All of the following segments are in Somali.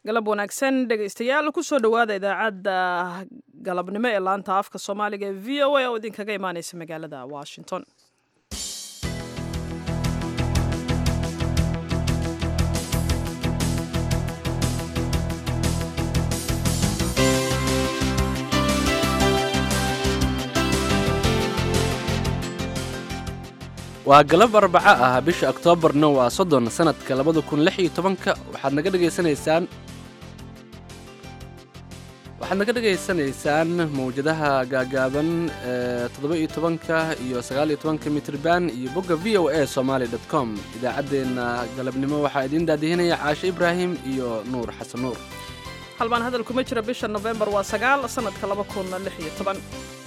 galab wanaagsan dhegaystayaal kusoo dhowaada idaacadda galabnimo ee laanta afka soomaaliga ee v o a oo idinkaga imaaneysa magaalada washington waa galab arbaco ah bisha oktoobarna waa soddon sanadka labada kun lix iyo tobanka waxaad naga dhegaysanaysaan waxaad naga dhegaysanaysaan mawjadaha gaagaaban ee toddoba iyo tobanka iyo sagaal iyo tobanka mitrban iyo bogga v o a somaali dot com idaacaddeenna galabnimo waxaa idiin daadihinaya caashe ibraahim iyo nuur xasan nuur halbaan hadal kuma jira bisha nofembar waa sagaal sanadka laba kun lix iyo toban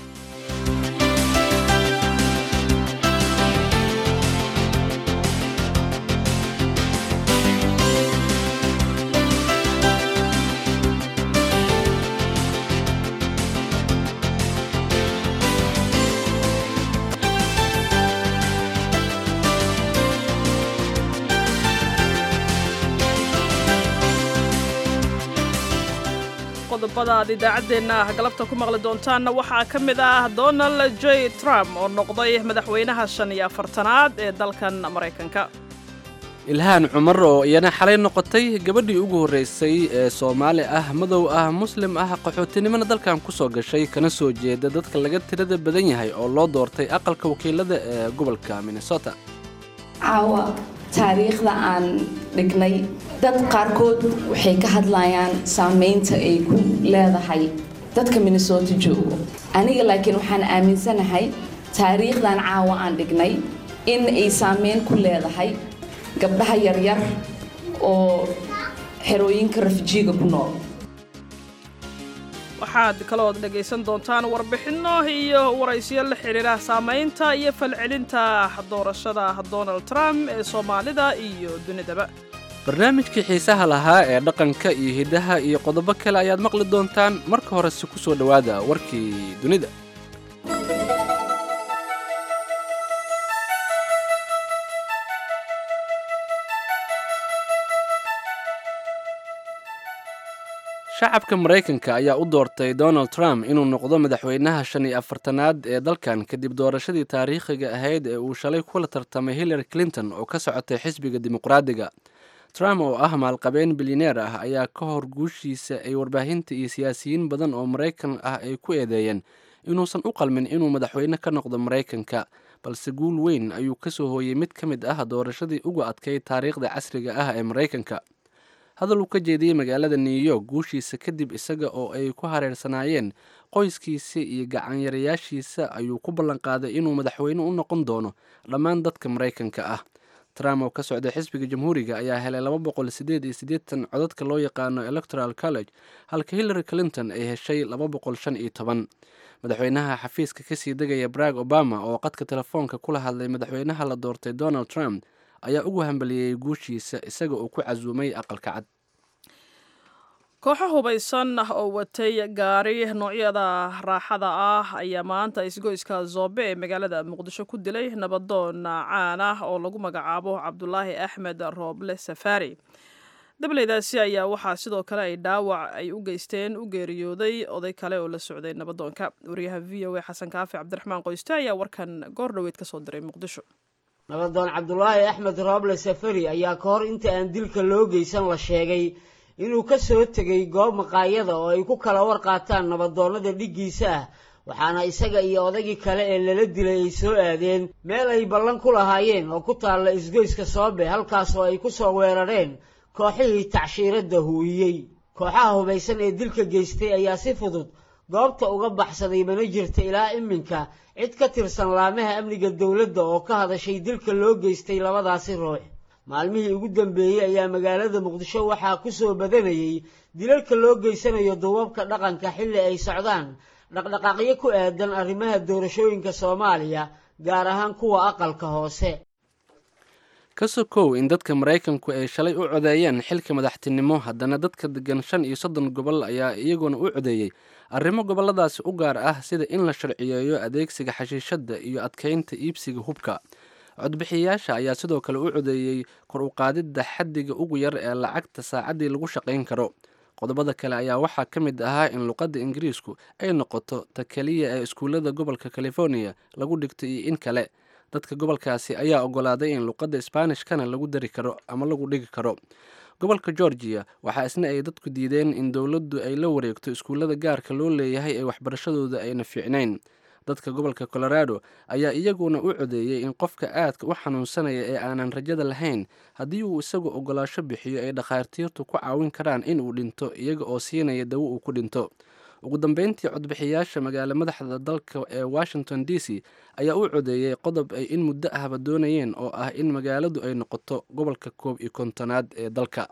qodobada aad idaacaddeenna galabta ku maqli doontaanna waxaa ka mid ah donald j trump oo noqday madaxweynaha shan iyo afartanaad ee dalkan maraykanka ilhaan cumar oo iyana xalay noqotay gabadhii ugu horraysay ee soomaali ah madow ah muslim ah qaxootinimona dalkan ku soo gashay kana soo jeeda dadka laga tirada badan yahay oo loo doortay aqalka wakiilada ee gobolka minnesota caawa taariikhda aan dhignay dad qaarkood waxay ka hadlayaan saamaynta ay ku leedahay dadka minnesota joogo aniga laakiin waxaan aaminsanahay taariikhdan caawa aan dhignay in ay saameyn ku leedahay gabdhaha yaryar oo xerooyinka rafijiiga ku nool waxaad kalood dhegaysan doontaan warbixinno iyo waraysiyo la xidhiira saamaynta iyo falcelinta doorashada donald trump ee soomaalida iyo dunidaba barnaamijkii xiisaha lahaa ee dhaqanka iyo hiddaha iyo qodobo kale ayaad maqli doontaan marka horese ku soo dhowaada warkii dunida shacabka maraykanka ayaa u doortay donald trump inuu noqdo madaxweynaha shan iyo afartanaad ee dalkan kadib doorashadii taariikhiga ahayd ee uu shalay kula tartamay hillary clinton oo ka socotay xisbiga dimuqraadiga trump oo ah maalqabeen bilyaneer ah ayaa ka hor guushiisa ay warbaahinta iyo siyaasiyiin badan oo maraykan ah ay ku eedeeyeen inuusan u qalmin inuu madaxweyne ka noqdo maraykanka balse guul weyn ayuu ka soo hooyey mid ka mid ah doorashadii uga adkay taariikhda casriga ah ee maraykanka hadal uu ka jeediyey magaalada new york guushiisa kadib isaga oo ay ku hareersanaayeen qoyskiisa iyo gacanyarayaashiisa ayuu ku ballanqaaday inuu madaxweyne u noqon doono dhammaan dadka maraykanka ah trump oo ka socday xisbiga jamhuuriga ayaa helay laba boqol sideed iyo siddeetan codadka loo yaqaano electoral college halka hillary clinton ay heshay laba boqol shan iyo toban madaxweynaha xafiiska kasii degaya barag obama oo qadka telefoonka kula hadlay madaxweynaha la doortay donald trump ayaa ugu hambaliyey guushiisa isaga oo ku casuumay aqalka cad kooxo hubaysan oo watay gaari noocyada raaxada ah ayaa maanta isgoyska zoobe ee magaalada muqdisho ku dilay nabadoon caan ah oo lagu magacaabo cabdulaahi axmed rooble safaari dableydaasi ayaa waxaa sidoo kale ay dhaawac ay u geysteen u geeriyooday oday kale oo la socday nabadoonka wariyaha v o a xasan kaafi cabdiraxmaan qoyste ayaa warkan goor dhoweyd ka soo diray muqdisho nabadoon cabdulaahi axmed rooble safari ayaa ka hor inta aan dilka loo geysan la sheegay inuu ka soo tegay goob maqaayada oo ay ku kala war qaataan nabadoonnada dhiggiisa ah waxaana isaga iyo odaygii kale ee lala dilay ay soo aadeen meel ay ballan ku lahaayeen oo ku taalla isgoyska soobe halkaas oo ay ku soo weerareen kooxihii tacshiiradda huuyey kooxaha hubaysan ee dilka geystay ayaa si fudud goobta uga baxsaday mana jirta ilaa iminka cid ka tirsan laamaha amniga dowladda oo ka hadashay dilka loo geystay labadaasi ruux maalmihii ugu dambeeyey ayaa magaalada muqdisho waxaa ku soo badanayey dilalka loo geysanayo duubabka dhaqanka xilli ay socdaan dhaqdhaqaaqyo ku aadan arrimaha doorashooyinka soomaaliya gaar ahaan kuwa aqalka hoose ka sokow in dadka maraykanku ay shalay u codeeyeen xilka madaxtinimo haddana dadka degan shan iyo soddon gobol ayaa iyaguna u codeeyey arrimo gobolladaasi u gaar ah sida in la sharciyeeyo adeegsiga xashiishadda iyo adkaynta iibsiga hubka codbixiyayaasha ayaa sidoo kale u codeeyey kor u qaadidda xaddiga ugu yar ee lacagta saacaddii lagu shaqayn karo qodobada kale ayaa waxaa ka mid ahaa in luqadda ingiriisku ay noqoto ta keliya ee iskuullada gobolka california lagu dhigto iyo in kale dadka gobolkaasi ayaa ogolaaday in luqadda sbaanishkana lagu dari karo ama lagu dhigi karo gobolka georgiya waxaa isna ay dadku diideen in dowladdu ay la wareegto iskuullada gaarka loo leeyahay ee waxbarashadooda ayna fiicnayn dadka gobolka colorado ayaa iyaguna u codeeyey in qofka aadka u xanuunsanaya ee aanan rajada lahayn haddii uu isagu ogolaasho bixiyo ay dhakhaatiirtu ku caawin karaan in uu dhinto iyaga oo siinaya dawo uu ku dhinto ugu dambeyntii codbixiyaasha magaalo madaxda dalka ee washington d c ayaa u codeeyey qodob ay in muddo ahba doonayeen oo ah in magaaladu ay noqoto gobolka koob iyo kontonaad ee dalka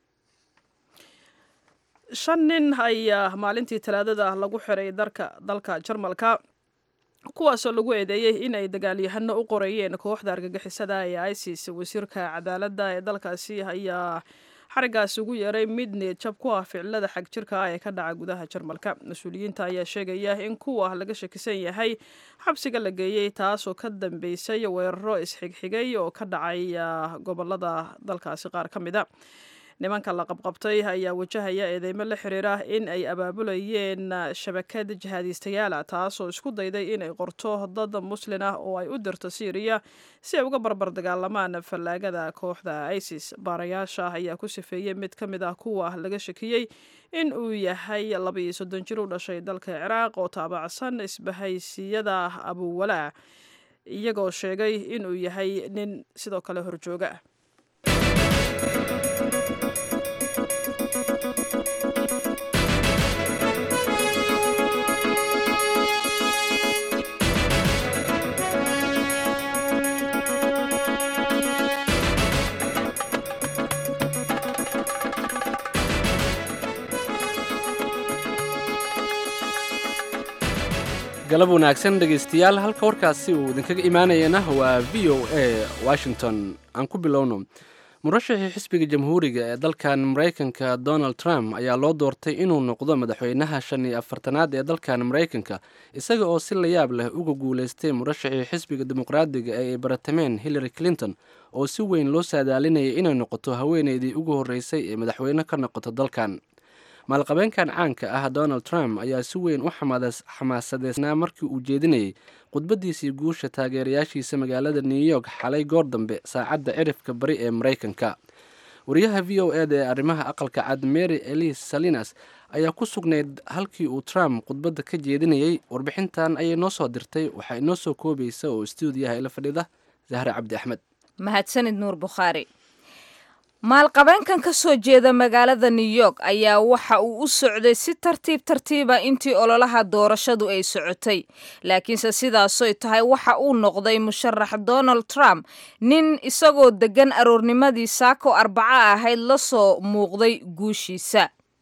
shan nin ayaa maalintii talaadada lagu xiray darka dalka jarmalka kuwaasoo lagu eedeeyey in ay dagaalyahano u qorayeen kooxda argagixisada ee isis wasiirka cadaaladda ee dalkaasi ayaa xarigaasi ugu yeeray mid needjab ku ah ficilada xag jirka ah ee ka dhaca gudaha jarmalka mas-uuliyiinta ayaa sheegaya in kuwa laga shakisan yahay xabsiga la geeyey taasoo ka dambeysay weeraro isxigxigay oo ka dhacay gobolada dalkaasi qaar ka mida nimanka la qabqabtay ayaa wajahaya eedeymo la xiriira in ay abaabulayeen shabakad jihaadiistayaala taasoo isku dayday inay qorto dad muslin ah oo ay u dirto syriya si ay uga barbar dagaalamaan fallaagada kooxda isis baarayaasha ayaa ku sifeeyey mid ka mid ah kuwa laga shakiyey in uu yahay labaiyo soddon jir u dhashay dalka ciraaq oo taabacsan isbahaysiyada abuwalaa iyagoo sheegay inuu yahay nin sidoo kale horjooga galab wanaagsan dhegaystayaal halka warkaasi uu idinkaga imaanayana waa v o a washington aan ku bilowno murashaxii xisbiga jamhuuriga ee dalkan maraykanka donald trump ayaa loo doortay inuu noqdo madaxweynaha shan iyo afartanaad ee dalkan maraykanka isaga oo si layaab leh uga guulaystay murashaxii xisbiga dimuqraadiga ee ay baratameen hillary clinton oo si weyn loo saadaalinayay inay noqoto haweeneydii ugu horreysay ee madaxweyne ka noqoto dalkan maalqabeenkan caanka ah donald trump ayaa si weyn u xamaasadeysnaa markii uu jeedinayay khudbadiisii guusha taageerayaashiisa magaalada new york xalay goor dambe saacadda cirifka bari ee maraykanka wariyaha v o eda ee arrimaha aqalka cad mary elise salinas ayaa ku sugnayd halkii uu trump khudbadda ka jeedinayey warbixintan ayay noo soo dirtay waxaa inoo soo koobaysa oo stuudiyaha ila fadhida zahre cabdi axmed mahadsanid nuur bukhaari maalqabeenkan ka soo jeeda magaalada new york ayaa waxa uu u socday si tartiib tartiiba intii ololaha doorashadu ay socotay laakiinse sidaasoy tahay waxa uu noqday musharax donald trump nin isagoo deggan aroornimadii saako arbaca ahayd la soo muuqday guushiisa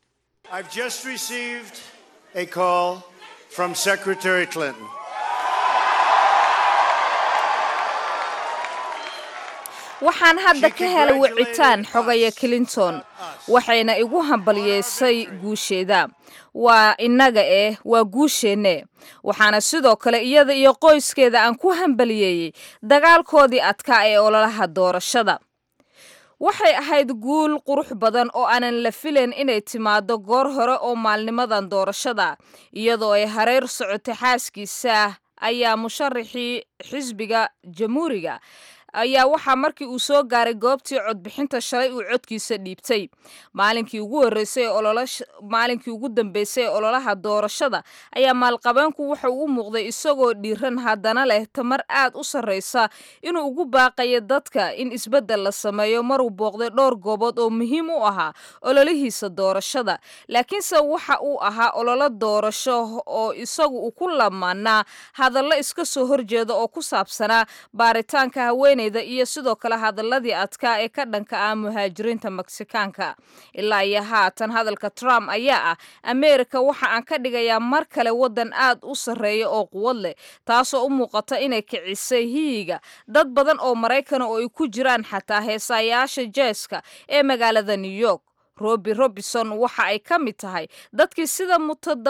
waxaan hadda ka helay wicitaan xogaya clinton waxayna igu hambalyeysay guusheeda waa innaga eh waa guusheenne waxaana sidoo kale iyada iyo qoyskeeda aan ku hambaliyeeyey dagaalkoodii adkaa ee ololaha doorashada waxay ahayd guul qurux badan oo aanan la filayn inay timaado goor hore oo maalnimadan doorashada iyadoo ay hareer socotay xaaskiisa ayaa musharaxii xisbiga jamhuuriga ayaa waxaa markii uu soo gaaray goobtii codbixinta shalay uu codkiisa dhiibtay maalinkii ugu horreysay maalinkii ugu dambeysay ee ololaha doorashada ayaa maalqabeenku wuxa uu u muuqday isagoo dhiiran haddana leh tamar aad u sarreysa inuu ugu baaqayo dadka in isbeddel la sameeyo maruu booqday dhowr goobood oo muhiim u ahaa ololihiisa doorashada laakiinse waxa uu ahaa ololo doorasho oo isagu uu ku lamaanaa hadallo iska soo horjeeda oo ku saabsanaa baaritaanka haweeney iyo sidoo kale hadaladii adkaa ee ka dhanka ah muhaajiriinta meksikaanka ilaa iyo haatan hadalka trump ayaa ah ameerika waxa aan ka dhigayaa mar kale waddan aad u sarreeya oo quwad leh taasoo u muuqata inay kicisay hiyiga dad badan oo maraykana oo ay ku jiraan xataa heesaayaasha jeeska ee magaalada new york robi robinson waxa ay ka mid tahay dadkii sida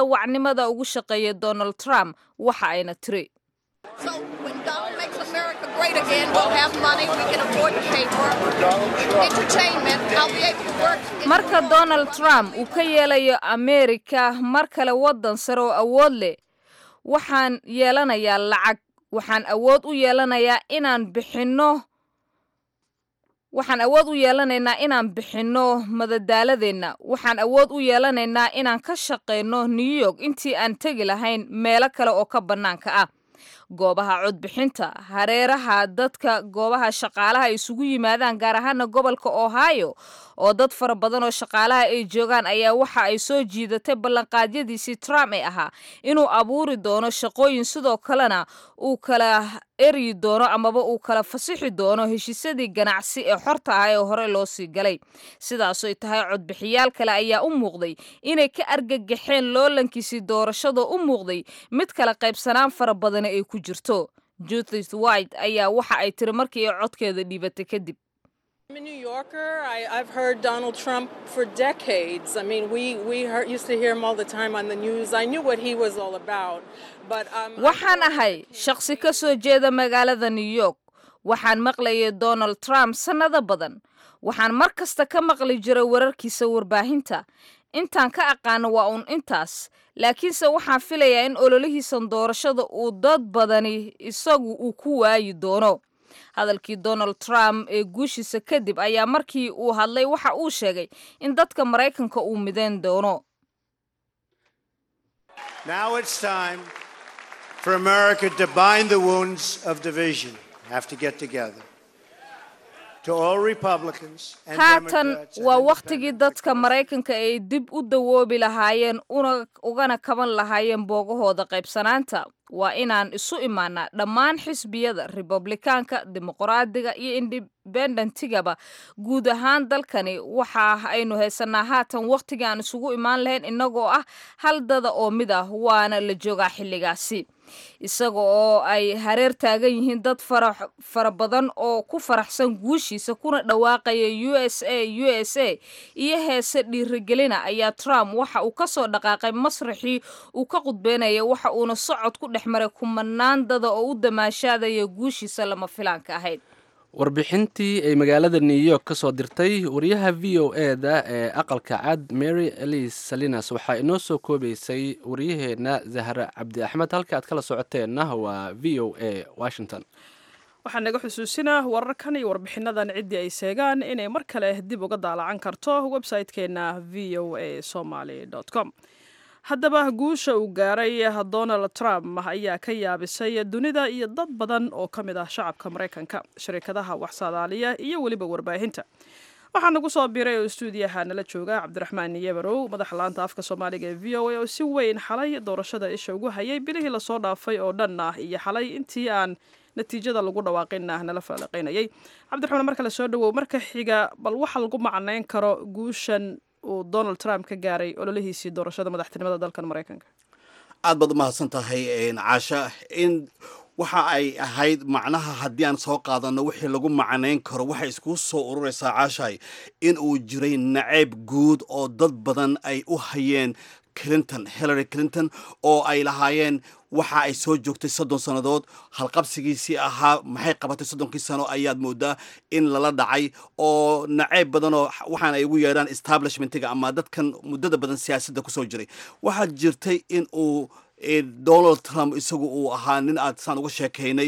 mutadawacnimada ugu shaqeeyay donald trump waxa ayna tiri great again. We'll have money. We can afford to pay for entertainment. I'll be able to work. marka donald trump uu ka yeelayo ameerika mar kale waddan sare oo awood leh waxaan yeelanayaa lacag waxaan awood u yeelanayaa inaan bixinno waxaan awood u yeelanaynaa inaan bixinno madadaaladeenna waxaan awood u yeelanaynaa inaan ka shaqayno new york intii aan tegi lahayn meelo kale oo ka bannaanka ah goobaha codbixinta hareeraha dadka goobaha shaqaalaha isugu yimaadaan gaar ahaana gobolka ohio oo dad fara badan oo shaqaalaha ay joogaan ayaa waxa ay soo jiidatay ballanqaadyadiisii trump ee ahaa inuu abuuri doono shaqooyin sidoo kalena uu kala eryi doono amaba uu kala fasixi doono heshiisyadii ganacsi ee xorta ah ee hore loo sii galay sidaasoy tahay codbixiyaal kale ayaa u muuqday inay ka argagaxeen loolankiisii doorashadoo u muuqday mid kala qaybsanaan fara badani ay ku jirto judith white ayaa waxa ay tiri markii ay codkeeda dhiibatay kadib I'm a New Yorker. I, I've heard Donald Trump for decades. I mean, we, we heard, used to hear him all the time on the news. I knew what he was all about. But um, waxaan ahay shaqsi ka soo jeeda magaalada new york waxaan maqlayay donald trump sannado badan waxaan mar kasta ka maqli jiray wararkiisa warbaahinta intaan ka aqaano waa uun intaas laakiinse waxaan filayaa in ololihiisan doorashada uu dad badani isagu uu ku waayi doono hadalkii donald trump ee guushiisa kadib ayaa markii uu hadlay waxa uu sheegay in dadka maraykanka uu midayn doono Now it's time for America to bind the wounds of division, have to get together. To all Republicans and haatan Democrats and waa independents wakhtigii dadka maraykanka ay dib u dawoobi lahaayeen una ugana kaban lahaayeen boogahooda qaybsanaanta waa inaan isu imaanaa dhammaan xisbiyada republikaanka dimuqraadiga iyo indhibendentigaba guud ahaan dalkani waxa aynu haysanaa haatan wakhtigii aan isugu imaan lahayn innagoo ah hal dada oo mid ah waana la joogaa xilligaasi isaga oo ay hareer taagan yihiin dad fara fara badan oo ku faraxsan guushiisa kuna dhawaaqaya u s a u s a iyo heese dhiirigelina ayaa trump waxa uu ka soo dhaqaaqay masraxii uu ka qudbeynaya waxa uuna socod ku dhex maray kumanaan dada oo u damaashaadaya guushiisa lama filaanka ahayd warbixintii ay magaalada new york ka soo dirtay wariyaha v o e da ee aqalka cad mary elise salinas waxaa inoo soo koobaysay wariyaheenna zahra cabdi axmed halka aad kala socoteenna waa v o a washington waxaa naga xusuusinaa wararkan iyo warbixinadan ciddii ay seegaan inay mar kale dib uga daalacan karto website-keenna v o a somaly com haddaba guusha uu gaaray donald trump ayaa ka yaabisay dunida iyo dad badan oo ka mid ah shacabka maraykanka shirkadaha waxsaadaaliya iyo weliba warbaahinta waxaa nagu soo biiray oo stuudiyaha nala jooga cabdiraxmaan yebarow madaxa laanta afka soomaaliga ee v o a oo si weyn xalay doorashada isha ugu hayay bilihii lasoo dhaafay oo dhan ah iyo xalay intii aan natiijada lagu dhawaaqinah nala falanqaynayay cabdiraxmaan marka la soo dhawow marka xiga bal waxa lagu macnayn karo guushan uu donald trump ka gaaray ololihiisii doorashada madaxtinimada dalkan maraykanka aad baad umahadsan tahay caasha in waxa ay ahayd macnaha haddii aan soo qaadano wixii lagu macnayn karo waxay iskugu soo ururaysaa caashahay in uu jiray nacayb guud oo dad badan ay u hayeen clinton hillary clinton oo ay lahaayeen waxa ay soo joogtay soddon sannadood halqabsigiisii ahaa maxay qabatay soddonkii sano ayaad moodaa in lala dhacay oo nacayb badanoo waxaan ay ugu yeedhaan establishmentiga ama dadkan muddada badan siyaasadda kusoo jiray waxaa jirtay in uu donald trump isagu uu ahaa nin aad saan uga sheekaynay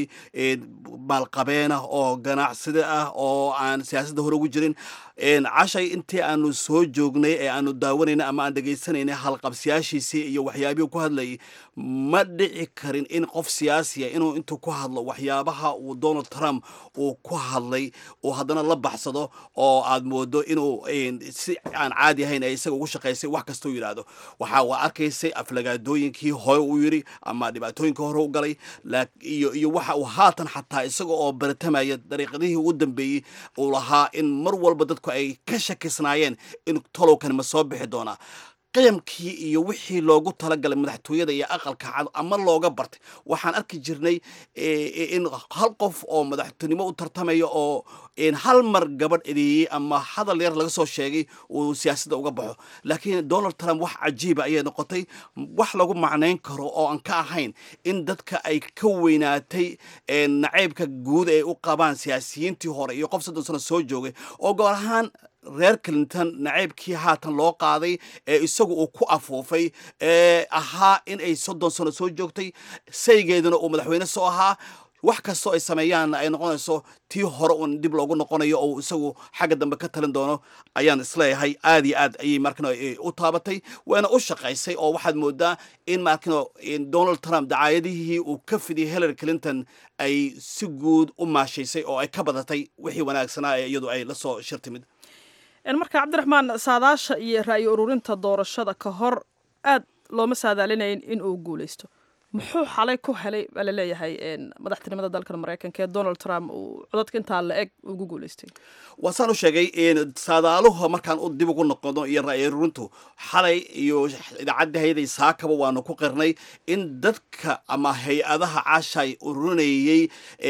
maalqabeenah oo ganacsida ah oo aan siyaasadda hore ugu jirin cashay intii aanu soo joognay ee aanu daawanayna ama aan dhegaysanaynay halqabsiyaashiisii iyo waxyaabihii ku hadlayay ma dhici karin in qof siyaasiya inuu intuu ku hadlo waxyaabaha uu donald trump uu ku hadlay uu haddana la baxsado oo aad moodo inuu si aan caadi ahayn ay isaga ugu shaqaysay wax kastau yidhaahdo waxa waa arkaysay aflagaadooyinkii hore uu yidhi ama dhibaatooyinkii hore u galay iyo iyo waxa uu haatan xataa isaga oo baratamaya dariiqadihii ugu dambeeyey uu lahaa in mar walba dadku ay ka shakisnaayeen in tolowkan ma soo bixi doonaa qiyamkii iyo wixii loogu talagalay madaxtooyada iyo aqalka cad ama looga bartay waxaan arki jirnay in hal qof oo madaxtinimo u tartamaya oo hal mar gabadh edeeyey ama hadal yar laga soo sheegay uu siyaasadda uga baxo laakiin donald trump wax cajiiba ayay noqotay wax lagu macnayn karo oo aan ka ahayn in dadka ay ka weynaatay nacaybka guud ay u qabaan siyaasiyiintii hore iyo qof soddon sano soo joogay oo goor ahaan reer clinton nacaybkii haatan loo qaaday ee isagu uu ku afuufay ee ahaa in ay soddon sano soo joogtay saygeeduna uu madaxweyne soo ahaa wax kastoo ay sameeyaanna ay noqonayso tii hore uun dib loogu noqonayo oo isagu xagga dambe ka talin doono ayaan isleeyahay aad iyo aad ayay markano u taabatay waana u shaqaysay oo waxaad moodaa in markano donald trump dacaayadihii uu ka fidiyay hillary clinton ay si guud u maashaysay oo ay ka badatay wixii wanaagsanaa ee iyadu ay la soo shir timid marka cabdiraxmaan saadaasha iyo ra'yi ururinta doorashada ka hor aad looma saadaalinayn in uu guuleysto muxuu xalay ku helay baa laleeyahay madaxtinimada dalkan maraykanka ee donald trump uu codadka intaa la eg ugu guuleystay waa saan u sheegay saadaaluhu markaan u dib ugu noqono iyo ra'yi ururintu xalay iyo idaacadda hay-aday saakaba waanu ku qirnay in dadka ama hay-adaha caashay ururinayey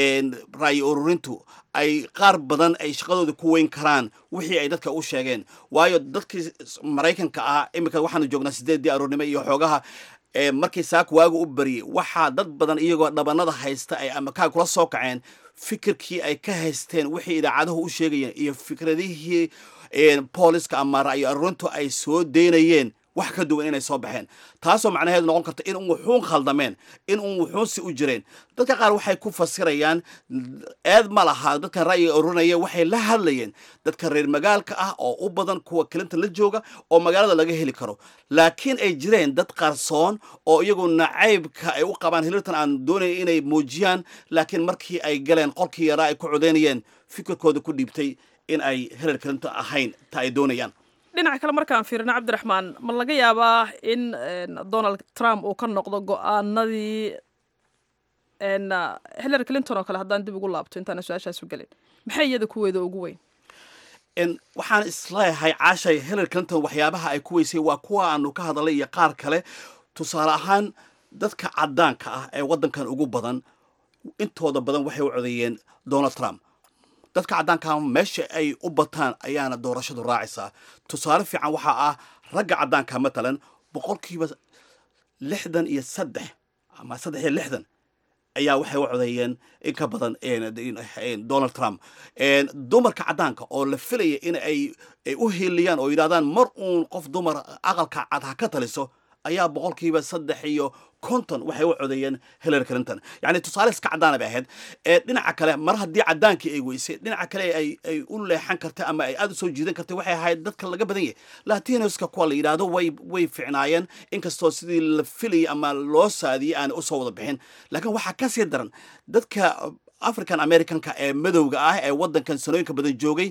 ra'yi ururintu ay qaar badan ay shaqadooda ku weyn karaan wixii ay dadka u sheegeen waayo dadkii maraykanka ah iminka waxaanu joognaa sideeddii aroornimo iyo xoogaha markii saaka waaga u bariyey waxaa dad badan iyagoo dhabanada haysta ay amakaa kula soo kaceen fikirkii ay ka haysteen wixii idaacaduhu u sheegayeen iyo fikradihii booliska ama ra'yi arurintu ay soo deynayeen wax ka duwan inay soo baxeen taasoo macnaheedu noqon karta in un wuxuun khaldameen in un wuxuunsi u jireen dadka qaar waxay ku fasirayaan eed ma laha dadkan ra'yiga ururinaya waxay la hadlayeen dadka reer magaalka ah oo u badan kuwa clinton la jooga oo magaalada laga heli karo laakiin ay jireen dad qarsoon oo iyagu nacaybka ay u qabaan hilirtan aan doonayn inay muujiyaan laakiin markii ay galeen qolkii yaraa ay ku codeynayeen fikirkooda ku dhiibtay in ay hillary clinton ahayn ta ay doonayaan dhinaca kale markaan fiirino cabdiraxmaan ma laga yaabaa in donald trump uu ka noqdo go-aanadii hillary clinton oo kale haddaan dib ugu laabto intaana su-aashaas u gelin maxay iyada kuweeda ugu weyn waxaan isleeyahay caashay hillary clinton waxyaabaha ay ku weysay waa kuwa aanu ka hadalay iyo qaar kale tusaale ahaan dadka caddaanka ah ee waddankan ugu badan intooda badan waxay u codeeyeen donald trump dadka caddaanka meesha ay u bataan ayaana doorashadu raacaysaa tusaale fiican waxaa ah ragga caddaanka matalan boqolkiiba lixdan iyo saddex ama saddex iyo lixdan ayaa waxay u codeeyeen in ka badan donald trump dumarka caddaanka oo la filaya in ay u hiiliyaan oo yidhahdaan mar uun qof dumar aqalka cad ha ka taliso ayaa boqolkiiba saddex iyo konton waxay u codeeyeen hillary clinton yacni tusaale iska caddaana bay ahayd dhinaca kale mar haddii caddaankii ay weysay dhinaca kale ay ay u leexan kartay ama ay aada u soo jiidan kartay waxay ahayd dadka laga badan yahay latinoska kuwa la yidhaahdo way way ficnaayeen inkastoo sidii la filayay ama loo saadiyey aan usoo wada bixin laakiin waxaa ka sii daran dadka african americanka ee madowga ah ee waddankan sanooyinka badan joogay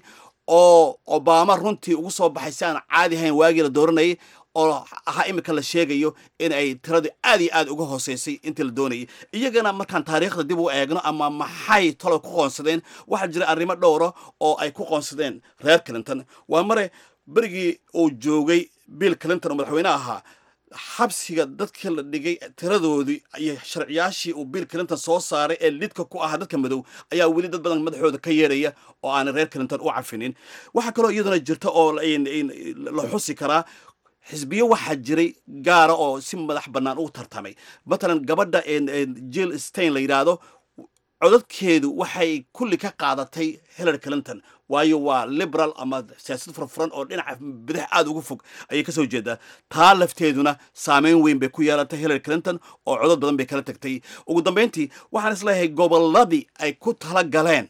oo obama runtii ugu soo baxay si aan caadi ahayn waagii la dooranayay oo ahaa iminka la sheegayo in ay tiradii aad iyo aad uga hooseysay intii la doonayay iyagana markaan taariikhda dib u eegno ama maxay talo ku qoonsadeen waxaa jira arrimo dhowra oo ay ku qoonsadeen reer clinton waa mare berigii uu joogay bill clinton oo madaxweyne ahaa xabsiga dadkii la dhigay tiradoodii iyo sharciyaashii uu bill clinton soo saaray ee lidka ku ahaa dadka madow ayaa weli dad badan madaxooda ka yeeraya oo aanay reer clinton u cafinin waxaa kaloo iyaduna jirta oo la xusi karaa xisbiyo waxaa jiray gaara oo si madax bannaan u tartamay matalan gabadha jill stein la yidhaahdo codadkeedu waxay kulli ka qaadatay hillary clinton waayo waa liberal ama siyaasad furfuran oo dhinaca bidix aada uga fog ayay ka soo jeedaa taa lafteeduna saameyn weyn bay ku yeelatay hillary clinton oo codad badan bay kala tagtay ugu dambeyntii waxaan isleeyahay gobolladii ay ku tala galeen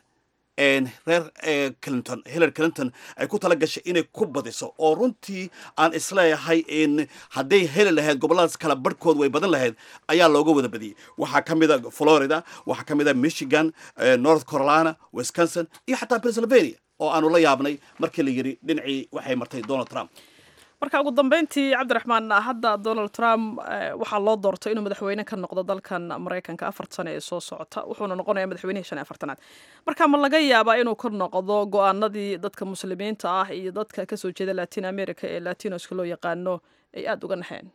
reer clinton hillary clinton ay ku tala gashay inay ku badiso oo runtii aan isleeyahay hadday heli lahayd gobolladaas kala barhkood way badan lahayd ayaa looga wada badiyey waxaa ka mid a florida waxaa ka mid a michigan north carolina wisconsin iyo xataa pennsylvania oo aanu la yaabnay markii la yidhi dhinacii waxay martay donald trump marka ugu dambeyntii cabdiraxmaan hadda donald trump waxaa loo doortay inuu madaxweyne ka noqdo dalkan maraykanka afar sane ee soo socota wuxuuna noqonayaa madaxweynihii shan iyo afartanaad marka ma laga yaabaa inuu ka noqdo go-aanadii dadka muslimiinta ah iyo dadka kasoo jeeda latin america ee latinoska loo yaqaano ay aada uga naxeen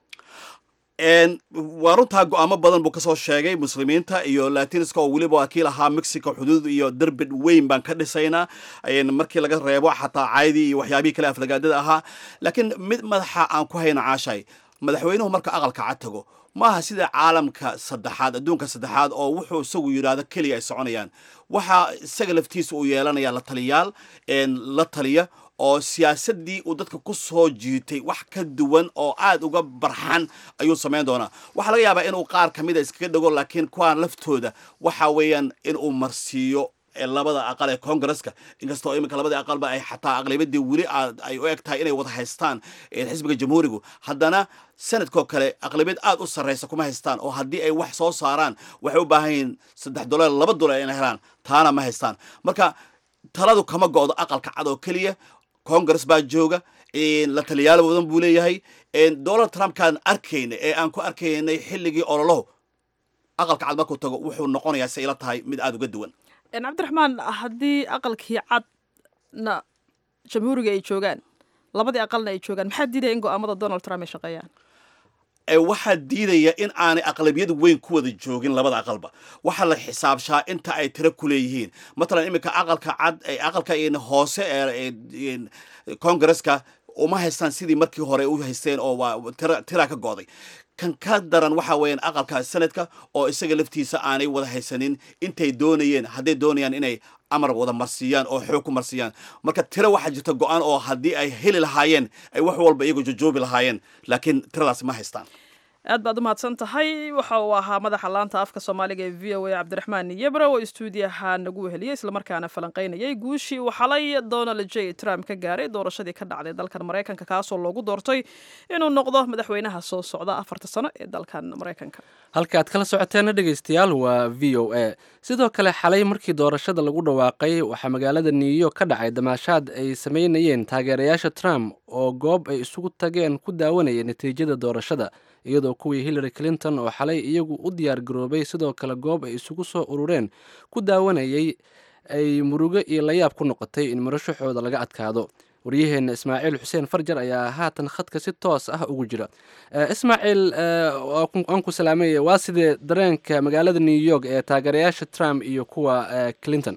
waa runtaa go-aamo badan buu kasoo sheegay muslimiinta iyo latinska oo weliba waa kii lahaa mexico xuduud iyo derbed weyn baan ka dhisaynaa markii laga reebo xataa caydii iyo waxyaabihii kale aflagaadada ahaa laakiin mid madaxa aan ku hayna caashay madaxweynuhu marka aqalka cad tago maaha sida caalamka saddexaad adduunka saddexaad oo wuxuu isagu yidhaahdo keliya ay soconayaan waxaa isaga laftiisa uu yeelanaya la taliyaal la taliya oo siyaasadii uu dadka ku soo jiitay wax ka duwan oo aad uga barxan ayuu samayn doonaa waxaa laga yaabaa inuu qaar ka mida iskaga dhego laakiin kuwaan laftooda waxa weeyaan inuu marsiiyo labada aqal ee congresska inkastoo iminka labadii aqalba ay xataa aqlabiyadii weli ay u eg tahay inay wada haystaan xisbiga jamhuurigu haddana sanadkoo kale aqlabiyad aad u sarraysa kuma haystaan oo haddii ay wax soo saaraan waxay u baahan yihiin saddex dolar laba dolar inay helaan taana ma haystaan marka taladu kama go-do aqalka cad oo keliya congress baa jooga la taliyaalo badan buu leeyahay donald trumpkaan arkayna ee aan ku arkaynay xilligii ololohu aqalka cad markuu tago wuxuu noqonayaa si ila tahay mid aada uga duwan cabdiraxmaan haddii aqalkii cadna jamhuuriga ay joogaan labadii aqalna ay joogaan maxaa diidaya in go-aamada donald trump ay shaqeeyaan waxaa diidaya in aanay aqlabiyad weyn ku wada joogin labada aqalba waxaa la xisaabshaa inta ay tiro ku leeyihiin matalan iminka aqalka cad aqalka hoose ee congresska uma haystaan sidii markii hore u haysteen oo waa tira ka go'day kan ka daran waxa weeyaan aqalka sanadka oo isaga laftiisa aanay wada haysanin intay doonayeen hadday doonayaan inay amar wada marsiiyaan oo xoog ku marsiiyaan marka tiro waxaa jirta go-aan oo haddii ay heli lahaayeen ay wax walba iyagoo jojoobi lahaayeen laakiin tiradaasi ma haystaan aad baad u mahadsan tahay waxa uu ahaa madaxa laanta afka soomaaliga ee v o a cabdiraxmaan yebra oo istuudiyaha nagu weheliyey islamarkaana falanqaynayay guushii uu xalay donald j trump ka gaaray doorashadii ka dhacday dalkan maraykanka kaasoo loogu doortay inuu noqdo madaxweynaha soo socda afarta sano ee dalkan maraykanka halka aad kala socoteena dhegaystayaal waa v o a sidoo kale xalay markii doorashada lagu dhawaaqay waxaa magaalada new york ka dhacay damaashaad ay sameynayeen taageerayaasha trump oo goob ay isugu tageen ku daawanayeen natiijada doorashada iyadoo kuwii hillary clinton oo xalay iyagu u diyaar garoobay sidoo kale goob ay isugu soo urureen ku daawanayay ay murugo iyo layaab ku noqotay in murashaxooda laga adkaado waryaheenna ismaaciil xuseen farjar ayaa haatan khadka si toos ah ugu jira ismaaciil waan ku salaamaya waa sidee dareenka magaalada new york ee taageerayaasha trump iyo kuwa clinton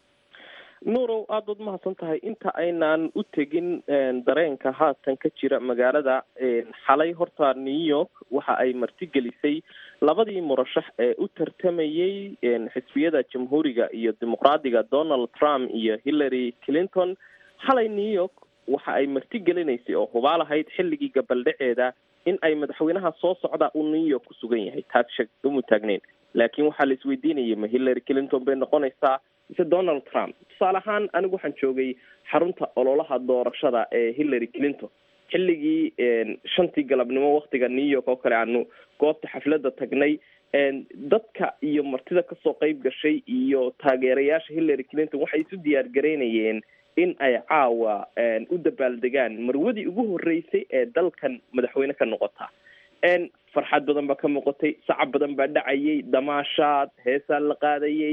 nuurow aada baad mahadsan tahay inta aynaan u tegin dareenka haatan ka jira magaalada xalay horta new york waxa ay martigelisay labadii murashax ee u tartamayey xisbiyada jamhuuriga iyo dimuqraadiga donald trump iyo hillary clinton xalay new york waxa ay martigelinaysay oo hubaal ahayd xilligii gabaldhaceeda in ay madaxweynaha soo socda uu new york ku sugan yahay taas sheg uma taagneyn laakiin waxaa la isweydiinayay ma hillary clinton bay noqonaysaa mise donald trump tusaale ahaan anigu waxaan joogay xarunta ololaha doorashada ee hillary clinton xilligii shantii galabnimo waktiga new york oo kale aanu goobta xafladda tagnay dadka iyo martida kasoo qeyb gashay iyo taageerayaasha hillary clinton waxay isu diyaar garaynayeen in ay caawa u dabaaldegaan marwadii ugu horeysay ee dalkan madaxweyne ka noqota farxad badan baa ka muuqatay sacab badan baa dhacayay damaashaad heesaa la qaadayay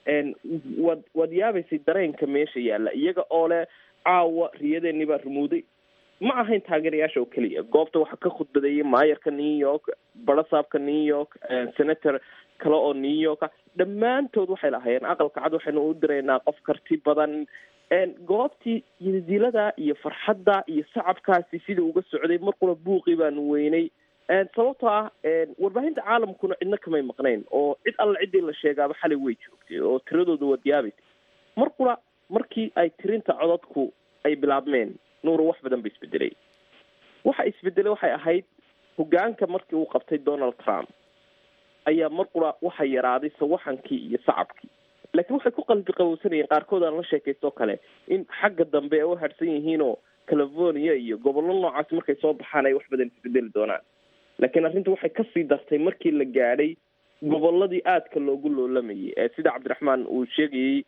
waad waad yaabaysay dareenka meesha yaalla iyaga oo leh caawa riyadeeni baa rumuuday ma ahayn taageerayaasha oo keliya goobta waxaa ka khudbadeeyay maayarka new york barasaabka new york senator kale oo new yorka dhammaantood waxay lahaayeen aqalka cad waxaynu u diraynaa qof karti badan goobtii yidilada iyo farxadda iyo sacabkaasi sida uga socday markuna buuqii baanu weynay sababtoo ah warbaahinta caalamkuna cidna kamay maqnayn oo cid alla ciddii la sheegaaba xalay way joogtay oo tiradooda waad yaabaysa markuna markii ay tirinta codadku ay bilaabmeen nuuro wax badan ba isbedelay waxa isbedelay waxay ahayd hogaanka markii uu qabtay donald trump ayaa marqura waxa yaraaday sawaxankii iyo sacabkii laakiin waxay ku qalbi qabowsanayeen qaarkood aan la sheekaysto kale in xagga dambe ay u hadhsan yihiinoo california iyo gobollo noocaas markay soo baxaan ay wax badan isbedeli doonaan laakiin arrinta waxay kasii dartay markii la gaadhay gobolladii aadka loogu loolamayay ee sida cabdiraxmaan uu sheegayey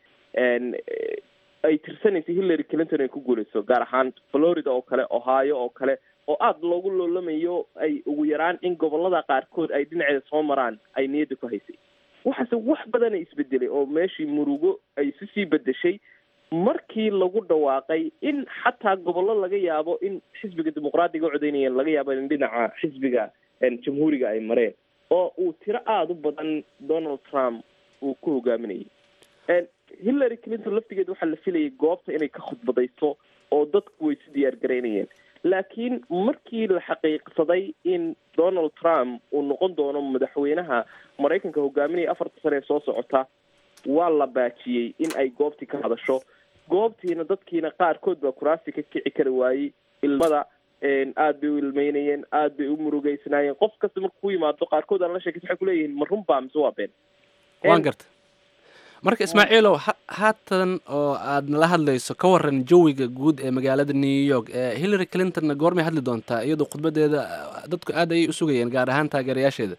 ay tirsanaysay hillary clinton ay ku guuleyso gaar ahaan florida oo kale ohio oo kale oo aada loogu loolamayo ay ugu yaraan in gobolada qaarkood ay dhinaceeda soo maraan ay niyadda ku haysay waxaase wax badana isbedelay oo meeshii murugo ay isu sii bedeshay markii lagu dhawaaqay in xataa gobollo laga yaabo in xisbiga dimuqraadiga u codeynayeen laga yaabo in dhinaca xisbiga jamhuuriga ay mareen oo uu tiro aada u badan donald trump uu ku hogaaminayay hillary clinton laftigeed waxaa la filayay goobta inay ka khudbadayso oo dadku way si diyaar garaynayeen laakiin markii la xaqiiqsaday in donald trump uu noqon doono madaxweynaha maraykanka hogaaminaya afarta sane ee soo socota waa la baajiyey in ay goobtii ka hadasho goobtiina dadkiina qaarkood baa kuraasi ka kici kari waayey ilmada aada bay u ilmeynayeen aada bay u murugeysnaayeen qof kasta marka ku yimaado qaarkood aan la sheekaysa waxay kuleeyihiin ma runbaa mise waa been waan garta marka ismaaciilow haatan oo aad nala hadlayso ka waran jawiga guud ee magaalada new york hillary clintonna goormay hadli doontaa iyadoo khudbadeeda dadku aad ayay u sugayeen gaar ahaan taageerayaasheeda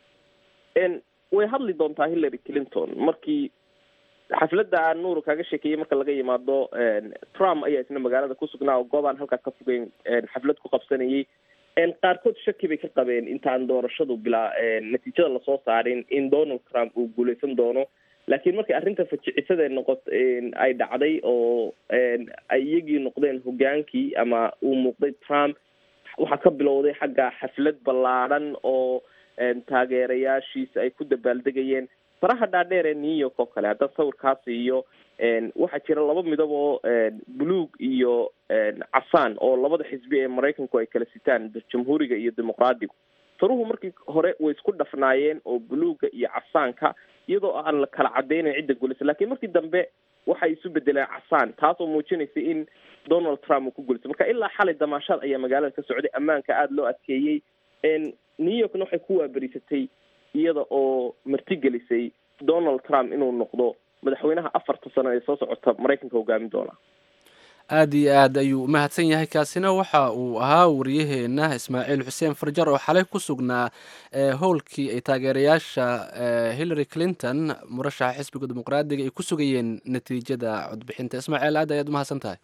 way hadli doontaa hillary clinton markii xafladda aan nuur kaaga sheekeeyey marka laga yimaado trump ayaa isna magaalada ku sugnaa oo goob aan halkaa ka fogeyn xaflad ku qabsanayay qaarkood shaki bay ka qabeen intaan doorashadu bilaa natiijada lasoo saarin in donald trump uu guuleysan doono laakiin markay arrinta fajicisada noqot ay dhacday oo ay iyagii noqdeen hogaankii ama uu muuqday trump waxaa ka bilowday xagga xaflad ballaadhan oo taageerayaashiisa ay ku dabaaldegayeen faraha dhaadheer ee new york oo kale haddaan sawirkaas iyo waxaa jira laba midab oo buluug iyo casaan oo labada xisbi ee maraykanku ay kala sitaan jamhuuriga iyo dimuqraadigu faruhu markii hore way isku dhafnaayeen oo buluuga iyo casaanka iyadoo aan la kala cadeynayn cidda gulisa lakiin markii dambe waxay isu bedeleen casaan taas oo muujinaysa in donald trump uu ku gulisay marka ilaa xalay damaashaad ayaa magaalada ka socday ammaanka aada loo adkeeyey new yorkna waxay ku waaberisatay iyada oo martigelisay donald trump inuu noqdo madaxweynaha afarta sano ee soo socota maraykanka hogaamin doona aada iyo aad ayuu umahadsan yahay kaasina waxa uu ahaa wariyaheena ismaaciil xuseen farjar oo xalay ku sugnaa howlkii ay taageerayaasha hillary clinton murashaxa xisbiga dimuqraadiga ay ku sugayeen natiijada codbixinta ismaaciil aad ayaad umahadsan tahay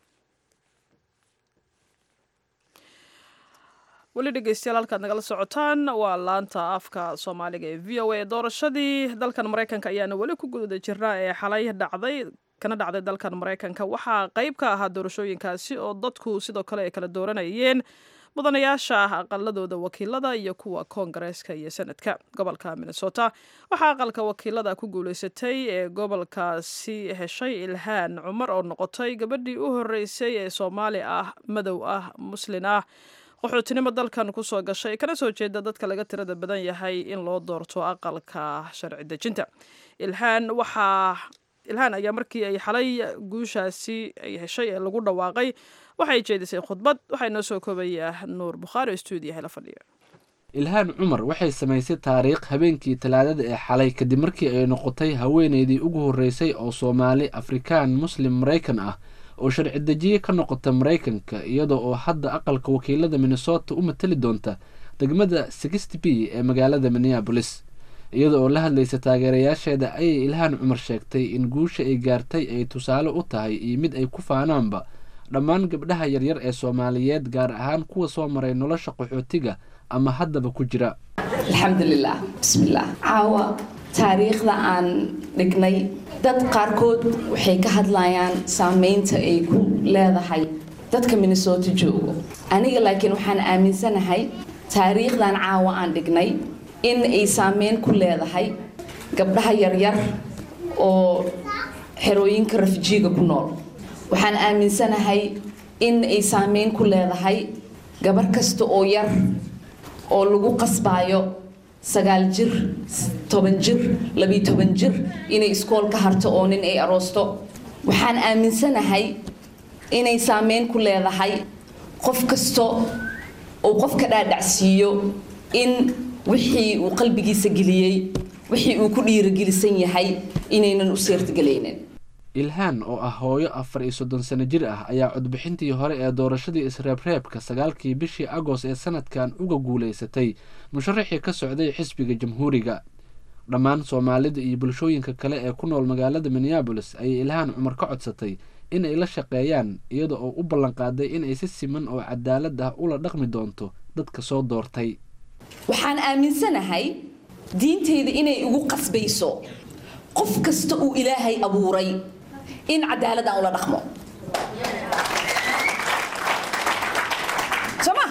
weli dhegeystayaal halkaad nagala socotaan waa laanta afka soomaaliga ee v o a doorashadii dalkan maraykanka ayaana weli ku guda jirnaa ee xalay dhacday kana dhacday dalkan maraykanka waxaa qayb ka ahaa doorashooyinkaasi oo dadku sidoo kale ay kala dooranayeen mudanayaasha aqaladooda wakiilada iyo kuwa koongareeska iyo senadka gobolka minnesota waxaa aqalka wakiilada ku guuleysatay ee gobolkaasi heshay ilhaan cumar oo noqotay gabadhii u horeysay ee soomaali ah madow ah muslin ah qaxootinimo dalkan kusoo gashay kana soo jeeda dadka laga tirada badan yahay in loo doorto aqalka sharci dejinta ilhaan waxaa ilhaan ayaa markii ay xalay guushaasi ay heshay ee lagu dhawaaqay waxay jeedisay khudbad waxaa inoo soo koobaya nuur bukhaari oo stuudiyaha la fadhiya ilhaan cumar waxay samaysay taariikh habeenkii talaadada ee xalay kadib markii ay noqotay haweeneydii ugu horreysay oo soomaali afrikaan muslim maraykan ah oo sharci dejiye ka noqota maraykanka iyada oo hadda aqalka wakiilada minnesota u matali doonta degmada sixty b ee magaalada minneabolis iyada oo la hadlaysa taageerayaasheeda ayay ilhaan cumar sheegtay in guusha ay gaartay ay tusaale u tahay iyo mid ay ku faanaanba dhammaan gabdhaha yaryar ee soomaaliyeed gaar ahaan kuwa soo maray nolosha qaxootiga ama haddaba ku jira alxamdulilah bismillaah caawa taariikhda aan dhignay dad qaarkood waxay ka hadlayaan saameynta ay ku leedahay dadka minnesota joogo aniga laakiin waxaan aaminsanahay taariikhdan caawa aan dhignay in ay saameyn ku leedahay gabdhaha yaryar oo xerooyinka rafijiiga ku nool waxaan aaminsanahay in ay saameyn ku leedahay gabar kasta oo yar oo lagu qasbaayo sagaal jir toban jir labiyo toban jir inay iskool ka harto oo nin ay aroosto waxaan aaminsanahay inay saameyn ku leedahay qof kasto uu qofka dhaadhacsiiyo in wixii uu qalbigiisa geliyey wixii uu ku dhiirogelisan yahay inaynan u seertagelaynin ilhaan oo ah hooyo afar iyo soddon sano jir ah ayaa codbixintii hore ee doorashadii isreebreebka sagaalkii bishii agost ee sanadkan uga guulaysatay musharaxii ka socday xisbiga jamhuuriga dhammaan soomaalida iyo bulshooyinka kale ee ku nool magaalada minneabolis ayay ilhaan cumar ka codsatay in ay la shaqeeyaan iyada oo u ballanqaaday inay si siman oo cadaalad ah ula dhaqmi doonto dadka soo doortay waxaan aaminsanahay diintayda inay igu qasbayso qof kasta uu ilaahay abuuray in cadaalad aan ula dhaqmo soma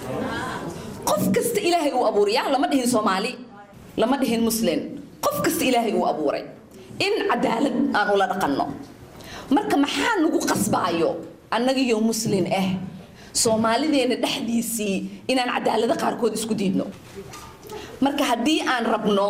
qof kasta ilaahay uu abuuray ya lama dhihin soomaali lama dhihin muslim qof kasta ilaahay uu abuuray in cadaalad aan ula dhaqanno marka maxaa nagu qasbaayo annagiyo muslin ah soomaalideena dhexdiisii inaan cadaalado qaarkood isku diidno marka haddii aan rabno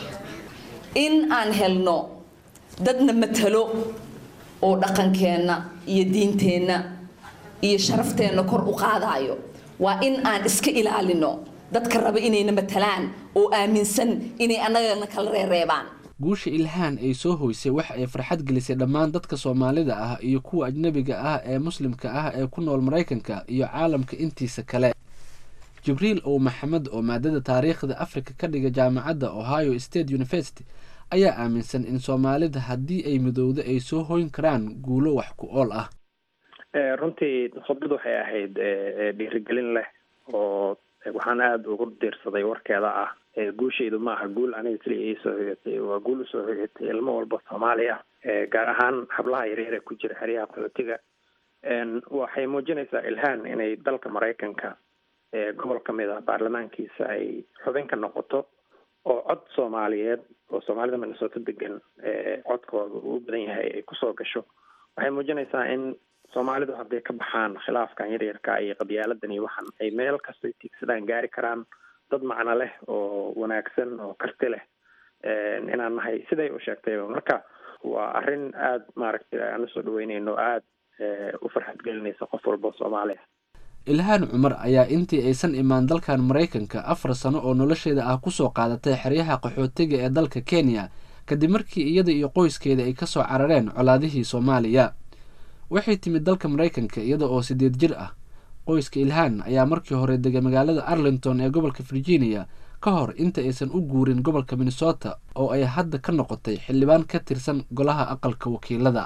in aan helno dadna matalo oo dhaqankeenna iyo diinteenna iyo sharafteenna kor u qaadaayo waa in aan iska ilaalino dadka raba inayna matalaan oo aaminsan inay annagana kala reereebaan guusha ilhaan ay soo hoysay waxa ay farxad gelisay dhammaan dadka soomaalida ah iyo kuwa ajnabiga ah ee muslimka ah ee ku nool maraykanka iyo caalamka intiisa kale jibriil ow maxamed oo maadada taariikhda afrika ka dhiga jaamacadda ohio state university ayaa aaminsan in soomaalida haddii ay midowdo ay soo hoyn karaan guulo wax ku ool ah runtii khudbad waxay ahayd dhiirigelin leh oo waxaan aada ugu diirsaday warkeeda ah guushaydu ma aha guul aniga keliya ii soo hogatay waa guul usoo hogatay ilmo walba soomaali ah gaar ahaan hablaha yaryar ee ku jira xeryaha qaxootiga waxay muujinaysaa ilhaan inay dalka maraykanka gobol ka mid ah baarlamaankiisa ay xubin ka noqoto oo cod soomaaliyeed oo soomaalida minnesota degan codkooda uu badan yahay ay kusoo gasho waxay muujinaysaa in soomaalidu hadday ka baxaan khilaafkan yaryarka iyo qabyaaladan iyo waxan ay meel kastoo tiigsadaan gaari karaan dad macno leh oo wanaagsan oo karti leh inaan nahay siday u sheegtayba marka waa arrin aada maaragtay aan usoo dhaweyneyno aada u farxad gelinaysa qof walba oo soomaaliya ilhaan cumar ayaa intii aysan imaan dalkan maraykanka afar sano oo nolosheeda ah kusoo qaadatay xeryaha qaxootiga ee dalka kenya kadib markii iyada iyo qoyskeeda ay kasoo carareen colaadihii soomaaliya waxay timid dalka maraykanka iyada oo sideed jir ah qoyska ilhaan ayaa markii hore degay magaalada arlington ee gobolka virginia ka hor inta aysan u guurin gobolka minnesota oo ay hadda ka noqotay xildhibaan ka tirsan golaha aqalka wakiilada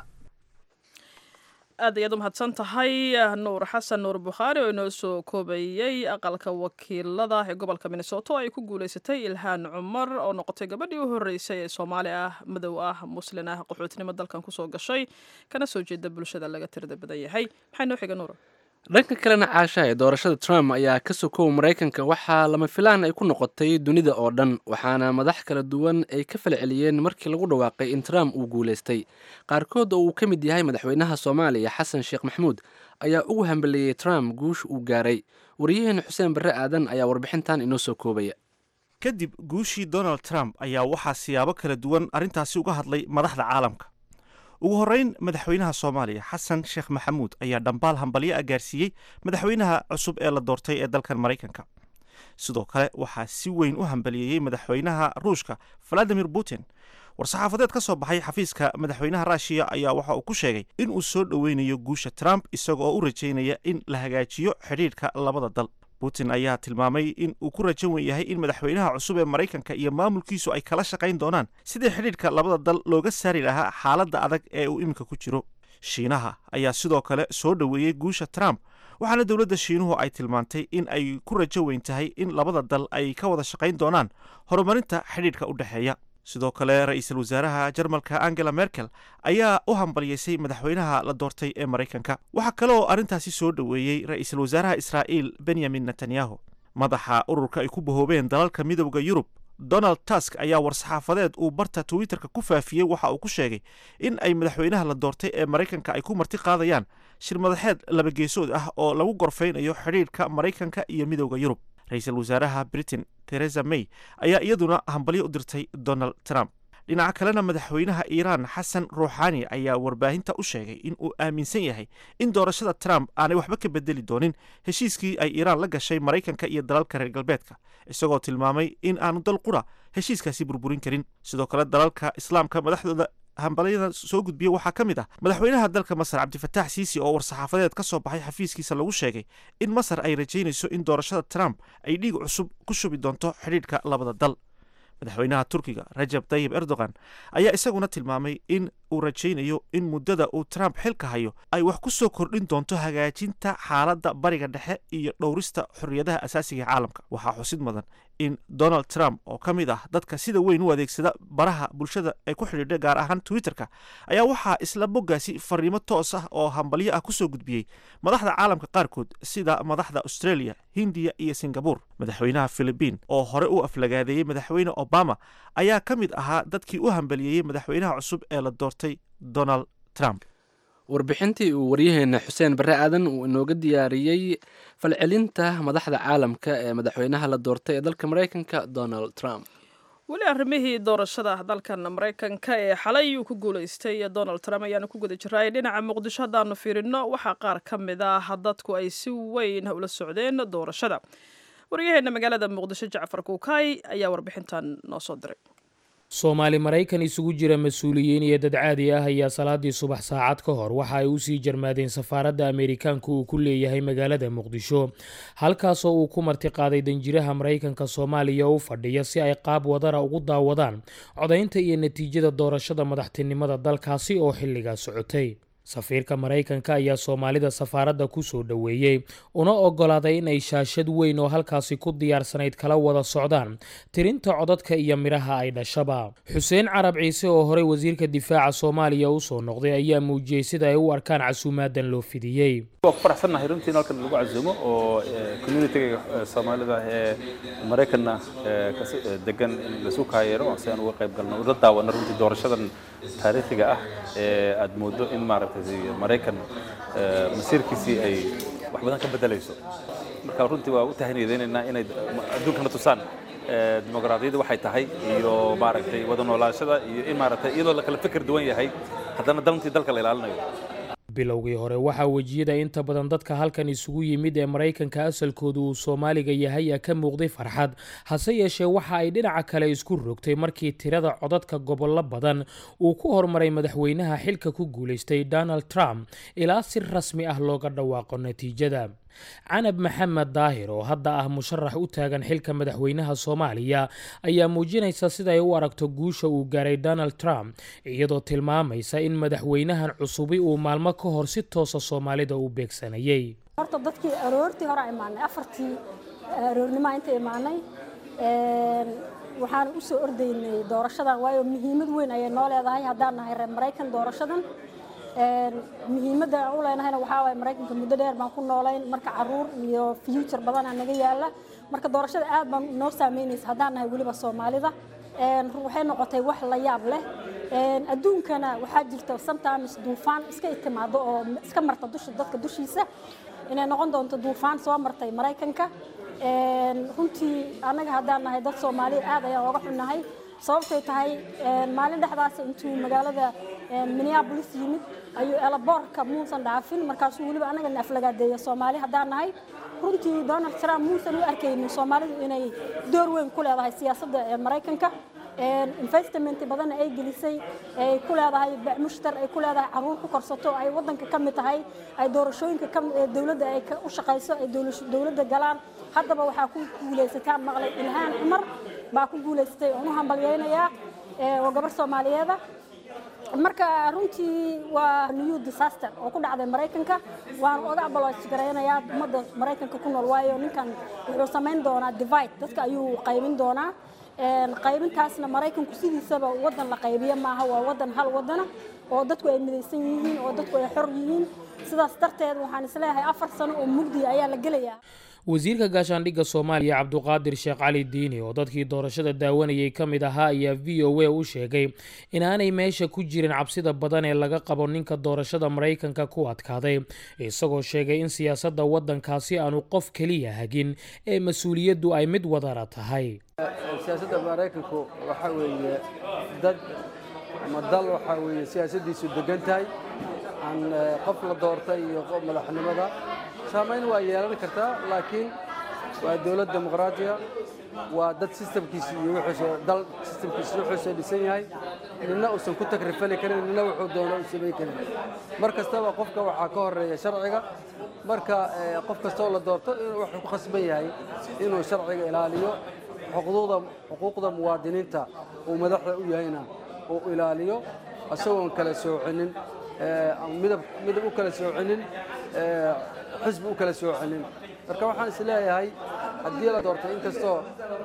aad ayaad u mahadsan tahay nuur xasan nuur bukhaari oo inoo soo koobayey aqalka wakiilada ee gobolka minnesota oo ay ku guuleysatay ilhaan cumar oo noqotay gabadhii u horreysay ee soomaali ah madow ah muslin ah qaxootinimo dalkan kusoo gashay kana soo jeeda bulshada laga tirada badan yahay maxay noo xiga nuur dhanka kalena caasha ee doorashada trump ayaa ka sokow maraykanka waxaa lama filaan ay ku noqotay dunida oo dhan waxaana madax kala duwan ay ka falceliyeen markii lagu dhawaaqay in trump uu guulaystay qaarkood oo uu ka mid yahay madaxweynaha soomaaliya xasan sheekh maxamuud ayaa ugu hambeliyey trump guusha uu gaaray wariyaheena xuseen barre aadan ayaa warbixintan inoo soo koobaya kadib guushii donald trump ayaa waxaa siyaabo kala duwan arrintaasi uga hadlay madaxda caalamka ugu horreyn madaxweynaha soomaaliya xasan sheekh maxamuud ayaa dhambaal hambalyo ah gaarsiiyey madaxweynaha cusub ee la doortay ee dalkan maraykanka sidoo kale waxaa si weyn u hambaliyeeyey madaxweynaha ruushka valadimir putin war-saxaafadeed ka soo baxay xafiiska madaxweynaha ruushiya ayaa waxa uu ku sheegay in uu soo dhoweynayo guusha trump isagoo u rajaynaya in la hagaajiyo xidhiidhka labada dal putin ayaa tilmaamay in uu ku rajan wen yahay in madaxweynaha cusub ee maraykanka iyo maamulkiisu ay kala shaqayn doonaan sidii xidhiidhka labada dal looga saari lahaa xaaladda adag ee uu iminka ku jiro shiinaha ayaa sidoo kale soo dhoweeyey guusha trump waxaana dowladda shiinuhu ay tilmaantay in ay ku rajo weyn tahay in labada dal ay ka wada shaqayn doonaan horumarinta xidhiidhka u dhexeeya sidoo kale ra-iisul wasaaraha jarmalka angela merkel ayaa u hambalyeysay madaxweynaha la doortay ee maraykanka waxaa kale oo arrintaasi soo dhoweeyey ra-iisul wasaaraha israa'iil benyamin netanyahu madaxa ururka ay ku bahoobeen dalalka midowda yurub donald tusk ayaa war-saxaafadeed uu barta twitterka ku faafiyey waxa uu ku sheegay in ay madaxweynaha la doortay ee maraykanka ay ku marti qaadayaan shir madaxeed labageesood ah oo lagu gorfaynayo xidhiidhka maraykanka iyo midowda yurub ra-iisul wasaaraha britain theresa may ayaa iyaduna hambalyo u dirtay donald trump dhinaca kalena madaxweynaha iiraan xasan ruuxaani ayaa warbaahinta u sheegay in uu aaminsan yahay in doorashada trump aanay waxba ka bedeli doonin heshiiskii ay iiraan la gashay maraykanka iyo dalalka reer galbeedka isagoo tilmaamay in aanu dal qura heshiiskaasi burburin karin sidoo kale dalalka islaamka madaxdooda hambalyada soo gudbiya waxaa ka mid ah madaxweynaha dalka masar cabdifataax siisi oo war-saxaafadeed ka soo baxay xafiiskiisa lagu sheegay in masar ay rajaynayso in doorashada trump ay dhiig cusub ku shubi doonto xidhiidhka labada dal madaxweynaha turkiga rajab tayib erdogan ayaa isaguna tilmaamay in uu rajaynayo in muddada uu trump xilka hayo ay wax ku soo kordhin doonto hagaajinta xaaladda bariga dhexe iyo dhowrista xorriyadaha asaasiga ee caalamka waxaa xusid mudan in donald trump oo ka mid ah dadka sida weyn u adeegsada baraha bulshada ay ku xidhiidha gaar ahaan twitterka ayaa waxaa isla boggaasi fariimo toos ah oo hambalyo ah kusoo gudbiyey madaxda caalamka qaarkood sida madaxda australia hindiya iyo singabur madaxweynaha philibiin oo hore u aflagaadeeyey madaxweyne obama ayaa ka mid ahaa dadkii u hambaliyeeyey madaxweynaha cusub ee la doortay donald trump warbixintii uu waryaheena xuseen barre aadan uu inooga diyaariyey falcelinta madaxda caalamka ee madaxweynaha la doortay ee dalka maraykanka donald trump weli arrimihii doorashada dalkan maraykanka ee xalay uu ku guulaystay donald trump ayaanu ku guda jiraay dhinaca muqdisho haddaanu fiirino waxaa qaar ka mid ah dadku ay si weyn ula socdeen doorashada waryaheena magaalada muqdisho jacfar kuukay ayaa warbixintan noo soo diray soomaali maraykan isugu jira mas-uuliyiin iyo dad caadi ah ayaa salaadii subax saacad ka hor waxa ay usii jarmaadeen safaaradda ameerikaanka uu ku leeyahay magaalada muqdisho halkaasoo uu ku martiqaaday danjiraha maraykanka soomaaliya u fadhiya si ay qaab wadara ugu daawadaan codaynta iyo natiijada doorashada madaxtinimada dalkaasi oo xilligaa socotay safiirka maraykanka ayaa soomaalida safaaradda ku soo dhoweeyey una oggolaaday in ay shaashad weyn oo halkaasi ku diyaarsanayd kala wada socdaan tirinta codadka iyo midhaha ay dhashaba xuseen carab ciise oo horey wasiirka difaaca soomaaliya u soo noqday ayaa muujiyey sida ay u arkaan casuumaadan loo fidiyey waa ku faraxsannahay runtii in halkan lagu casuumo oo communitiga soomaalida ee maraykanna degan in lasu kaayeero si aan uga qayb galno ula daawano runtii doorashadan taariikhiga ah ee aad moodo in maaragtay maraykan masiirkiisii ay wax badan ka bedelayso marka runtii waa u tahaniyadeynaynaa inay adduunkana tusaan dimuqraadiyadda waxay tahay iyo maaragtay wada noolaashada iyo in maaragtay iyadoo la kala fikir duwan yahay haddana dantii dalka la ilaalinayo bilowgii hore waxaa wejiyada inta badan dadka halkan isugu yimid ee maraykanka asalkoodu uu soomaaliga yahay a ka muuqday farxad hase yeeshee waxa ay dhinaca kale isku rogtay markii tirada codadka gobollo badan uu ku hormaray madaxweynaha xilka ku guulaystay donald trump ilaa si rasmi ah looga dhawaaqo natiijada canab maxamed daahir oo hadda ah musharax u taagan xilka madaxweynaha soomaaliya ayaa muujinaysa siday u aragto guusha uu gaaray donald trump iyadoo tilmaamaysa in madaxweynahan cusubi uu maalmo ka hor si toosa soomaalida u beegsanayay horta dadkii aroortii hore imaanay afartii aroornimo inta imaanay waxaan u soo ordaynay doorashadan waayo muhiimad weyn ayay noo leedahay haddaan nahay reer maraykan doorashadan muhiimadda aan u leenahayna waxaa waaye maraykanka muddo dheer baan ku noolayn marka caruur iyo future badanaa naga yaala marka doorashada aad baan noo saameynaysa haddaan nahay weliba soomaalida waxay noqotay wax la yaab leh adduunkana waxaa jirta sometimes duufaan iska timaado oo iska marta dusha dadka dushiisa inay noqon doonto duufaan soo martay maraykanka runtii annaga haddaan nahay dad soomaaliya aad ayaan oga xunnahay sababtay tahay maalin dhexdaas intuu magaalada minneabolis yimid ayuu elaboorka muusan dhaafin markaasuu weliba annagana aflagaadeeya soomaali haddaan nahay runtii donald trump muusan u arkaynin soomaalidu inay door weyn ku leedahay siyaasadda maraykanka investment badanna ay gelisay ay ku leedahay mushtar ay ku leedahay caruur ku korsato ay wadanka ka mid tahay ay doorashooyinka dowladda ay u shaqayso ay dowladda galaan haddaba waxaa ku guulaysataa maqlay ilhaan cumar baa ku guulaysatay oon u hambalyaynayaa oo gabar soomaaliyeeda marka runtii waa new disaster oo ku dhacday maraykanka waan oga abaloosgaraynayaa ummadda maraykanka ku nool waayo ninkan wuxuu samayn doonaa divide dadka ayuu qaybin doonaa qaybintaasna maraykanku sidiisaba wadan la qaybiyo maaha waa wadan hal wadana oo dadku ay midaysan yihiin oo dadku ay xor yihiin sidaas darteed waxaan isleeyahay afar sano oo mugdi ayaa la gelayaa wasiirka gaashaandhigga soomaaliya cabduqaadir sheekh cali diini oo dadkii doorashada daawanayay ka mid ahaa ayaa v o a u sheegay inaanay meesha ku jirin cabsida badan ee laga qabo ninka doorashada maraykanka ku adkaaday isagoo sheegay in siyaasadda waddankaasi aanu qof keliya hagin ee mas-uuliyaddu ay mid wadara tahay siyaasadda maraykanku waxa weeye dad ama dal waxaa weeye siyaasaddiisu degan tahay aan qof la doortay iyo madaxnimada saamayn waa yeelan kartaa laakiin waa dowlad dimuqraatiya waa dad sistamkiisi iyo wuxuuse dal sistamkiisi wuxuuse dhisan yahay nina uusan ku takrifali karin nina wuxuu doono u samayn karin mar kastaba qofka waxaa ka horeeya sharciga marka qof kastoo la doorto wuxuu ku khasban yahay inuu sharciga ilaaliyo xuquuqda xuquuqda muwaadiniinta uu madaxda u yahayna uu ilaaliyo isagoon kala soocinin midab midab u kala soocinin xisbi u kala soocinin marka waxaan is leeyahay haddii la doortay inkastoo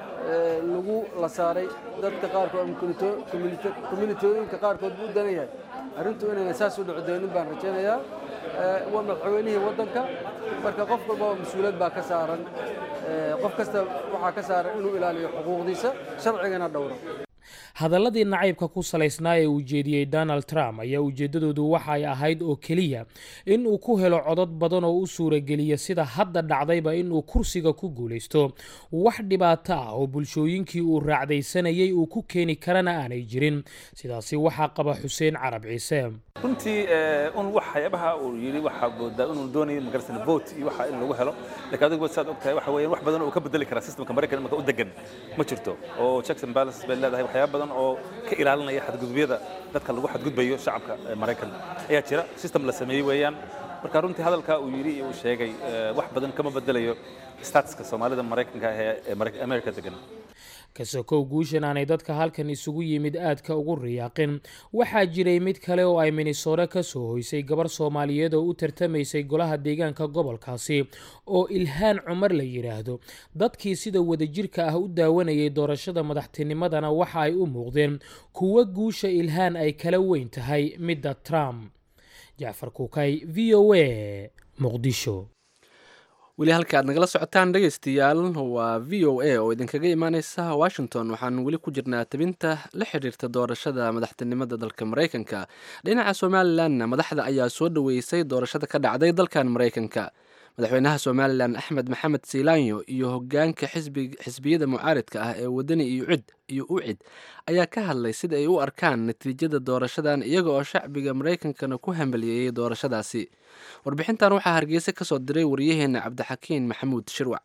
lagu la saaray dadka qaarkood communitooyinka qaarkood buu u danan yahay arrintu inayna saas u dhici doonin baan rajaynayaa waa madaxweynihii waddanka marka qof walbaba mas-uuliyad baa ka saaran qof kasta waxaa ka saaran inuu ilaaliyo xuquuqdiisa sharcigana dhowro hadalladii nacaybka ku salaysnaa ee uu jeediyey donald trump ayaa ujeeddadoodu waxa ay ahayd oo keliya in uu ku helo codod badan oo u suurageliya sida hadda dhacdayba inuu kursiga ku guulaysto wax dhibaato ah oo bulshooyinkii uu raacdaysanayay uu ku keeni karana aanay jirin sidaasi waxaa qaba xuseen carab ciise runtii un waxyaabaha uu yidhi waxaa moodaa inuu doonayay magarsan vote iyo waxa in lagu helo laakiin adigu saad ogtahay waxa weeyaan wax badan oo ka bedeli kara systemka maraykan marka u degan ma jirto oo checks and balances bay leedahay waxyaaba badan oo ka ilaalinaya xadgudubyada dadka lagu xadgudbayo shacabka maraykan ayaa jira system la sameeyey weeyaan marka runtii hadalka uu yidhi iyo uu sheegay wax badan kama bedelayo statuska soomaalida maraykanka ee america degan kasokow guushan aanay dadka halkan isugu yimid aadka ugu riyaaqin waxaa jiray mid kale oo ay minnesota ka soo hoysay gabar soomaaliyeed oo u tartamaysay golaha deegaanka gobolkaasi oo ilhaan cumar la yidhaahdo dadkii sida wadajirka ah u daawanayay doorashada madaxtinimadana waxa ay u muuqdeen kuwo guusha ilhaan ay kala weyn tahay midda trump jacfar kuukay v o a muqdisho weli halka aad nagala socotaan dhegaystayaal waa v o a oo idinkaga imaaneysa washington waxaan weli ku jirnaa tabinta la xiriirta doorashada madaxtinimada dalka maraykanka dhinaca somalilanna madaxda ayaa soo dhoweysay doorashada ka dhacday dalkan maraykanka madaxweynaha somalilan axmed maxamed siilaanyo iyo hogaanka xisbiyada mucaaridka ah ee wadani iyo ucid ayaa ka hadlay sida ay u arkaan natiijada doorashadan iyaga oo shacbiga maraykankana ku hambaliyeeyey doorashadaasi warbixintan waxaa hargeysa ka soo diray waryaheena cabdixakiin maxamuud shirwac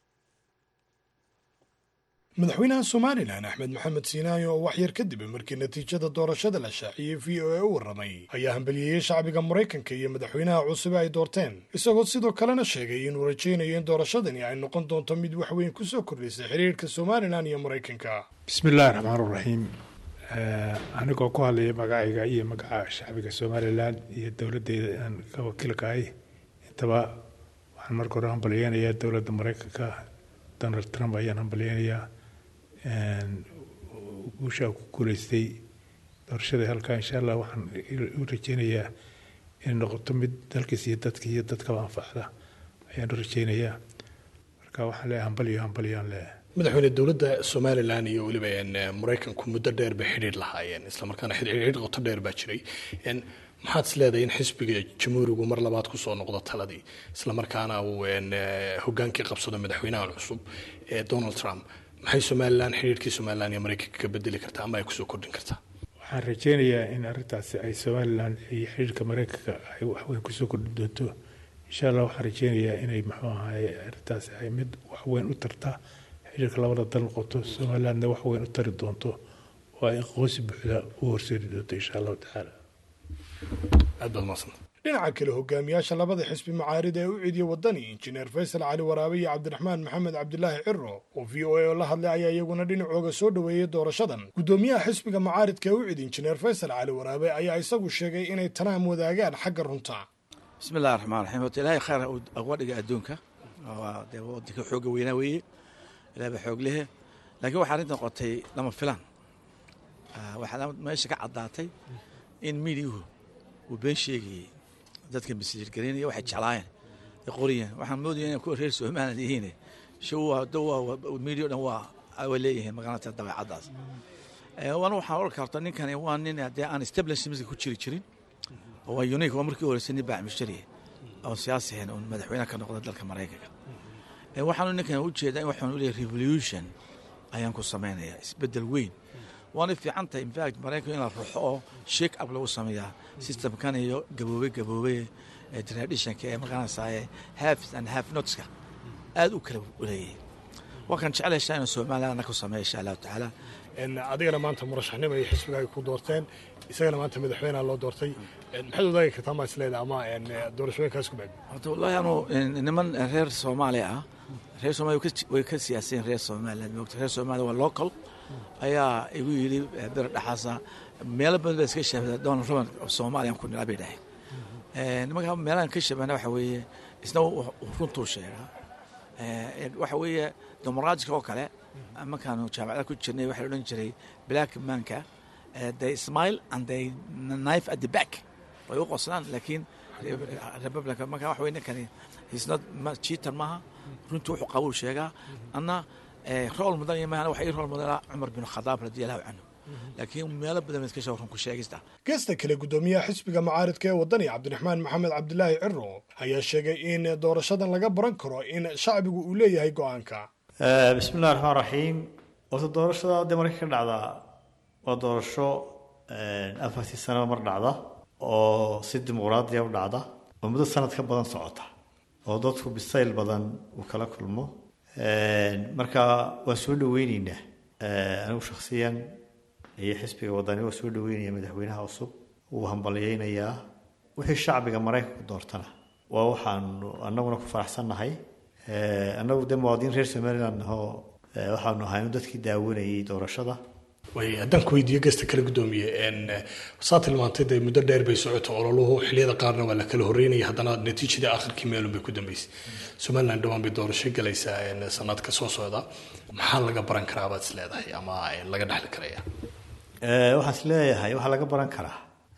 madaxweynaha somalilan axmed maxamed siinaayo oo waxyar kadib markii natiijada doorashada la shaaciyey v o a u warramay ayaa hambaliyeeyey shacbiga maraykanka iyo madaxweynaha cusube ay doorteen isagoo sidoo kalena sheegay inuu rajaynayo in doorashadani ay noqon doonto mid waxweyn ku soo kordhisay xiriirka somalilan iyo maraykanka bismillahi raxmaan raxiim anigoo ku hadlaya magacayga iyo magaca shacbiga somalilan iyo dowladdeeda aan ka wakiilkahay intaba waxaan marka hore hambalyeynayaa dowladda maraykanka donald trump ayaan hambalyeynayaa guushaa ku guuleystay doorashada halkaa insha allah waxaan u rajeynayaa inay noqoto mid dalkiis iyo dadka iyo dadkaba anfacda ayaan u rajeynayaa marka waxaan leeyahay hambalyo hambalyaan leeyahay madaxweyne dowladda somalilan iyo weliba maraykanku muddo dheer bay xidhiir lahaayeen islamarkaana xidhiir qoto dheer baa jiray maxaad is leedahay in xisbiga jamhuurigu mar labaad kusoo noqdo taladii islamarkaana uu hogaankii qabsado madaxweynahan cusub ee donald trump maxay somalilan xidhiirkii somalilan iyo maraykanka ka bedeli kartaa ama ay kusoo kordhin kartaa waxaan rajeynayaa in arrintaasi ay somalilan iyo xidhiirka maraykanka ay waxweyn kusoo kordhin doonto insha allah waxaan rajeynayaa inay muxuu ahaye arrintaasi ay mid waxweyn u tarta xidhiirka labada dal noqoto somalilandna waxweyn u tari doonto oo ay aqoonsi buuxda u horseedi doonto insha allahu tacaala aad baad maasanta dhinaca kale hogaamiyaasha labada xisbi macaarida ee u ciidiya wadani injineer faysal cali waraabe iyo cabdiraxmaan maxamed cabdilaahi ciro oo v o a oo la hadlay ayaa iyaguna dhinacooga soo dhoweeyey doorashadan guddoomiyaha xisbiga macaaridka ee u cid injineer faysal cali waraabe ayaa isagu sheegay inay tanaam wadaagaan xagga runta bismillahi raxmaan raxiim horta ilaahay khayr uga dhiga adduunka dee wadanka xooga weynaa weeye ilahay baa xoog lehe laakiin waxaa arrinta noqotay lama filaan waxaa meesha ka caddaatay in miidiyuhu uu been sheegayey dadka masiirgaraynaya waxay jeclaayeen ay qoriyeen waxaan moodaya inay kuwa reer somaliland yihiin miidiyo dhan waa way leeyihiin magaalata dabeecaddaas wana waxaan oran karta ninkani waa nin dee aan establishmentka ku jiri jirin oo waa unique waa markii horeysay nin baaxmushariya oo siyaasi ahayn oo madaxweyne ka noqda dalka maraykanka waxaanu ninkan u jeedaa in waxaan u leeyahay revolution ayaan ku samaynayaa isbeddel weyn waana fiican tahay infact maraykanka in la ruxo oo shake up lagu sameeyaa systemkan iyo gaboobe gaboobe ee traditionka ee maqanaysaa half and half notska aad u kala leeyahay waa kan jecelayshaa inuu somalilandna ku sameeya insha allahu tacaala adigana maanta murashaxnimo iyo xisbiga ay ku doorteen isagana maanta madaxweynaha loo doortay maxaad wadaagi kartaa maa isleeda ama doorashooyinkaas ku baad horta wallahi anu niman reer soomaaliya ah reer somalia way ka siyaaseen reer somaliland moogta reer somalia waa local ayaa igu yidhi bir dhexaasa meelo badan baa iska shaabada donald trump soomaaliyan ku nilaa bay dhaheen nimanka meelahan ka shabana waxa weeye isna runtuu sheegaa waxa weeye dimuqraadiga oo kale markaanu jaamacada ku jirnay waxaa la odhan jiray black manka they smile and they knife at the back way u qoslaan laakiin republican marka waxa weye ninkani he's not cheater maaha runtii wuxuu qabuu sheegaa anna rool mudan iyo maahan waxa ii rool mudanaa cumar bin khadaab radiallahu canhu laakiin meelo badan iska soo runku sheegista geesta kale guddoomiyaha xisbiga mucaaridka ee waddani cabdiraxmaan maxamed cabdilaahi ciro ayaa sheegay in doorashadan laga baran karo in shacbigu uu leeyahay go-aanka bismillahi raxmaan raxiim horta doorashada hadda marka ka dhacdaa waa doorasho afartii sanaba mar dhacda oo si dimuqraadiya u dhacda oo muddo sanad ka badan socota oo dadku bisayl badan uu kala kulmo marka waan soo dhaweyneynaa anigu shakhsiyan iyo xisbiga wadani waa soo dhaweynaya madaxweynaha cusub wuu hambalyeynayaa wixii shacbiga maraykanku doortana waa waxaanu annaguna ku faraxsannahay annagu dee muwaadiniin reer somaliland ahoo waxaanu ahayn dadkii daawanayay doorashada way haddaan ku weydiiyo geesta kale guddoomiye saa tilmaantay dee muddo dheer bay socoto ololuhu xilliyada qaarna waa la kala horreynaya haddana natiijadii akhirkii meelun bay ku dambeysay somaliland dhowaan bay doorasho galaysaa sanadka soo socda maxaa laga baran karaa baad is leedahay ama laga dhexli karaya waxaan is leeyahay waxaa laga baran karaa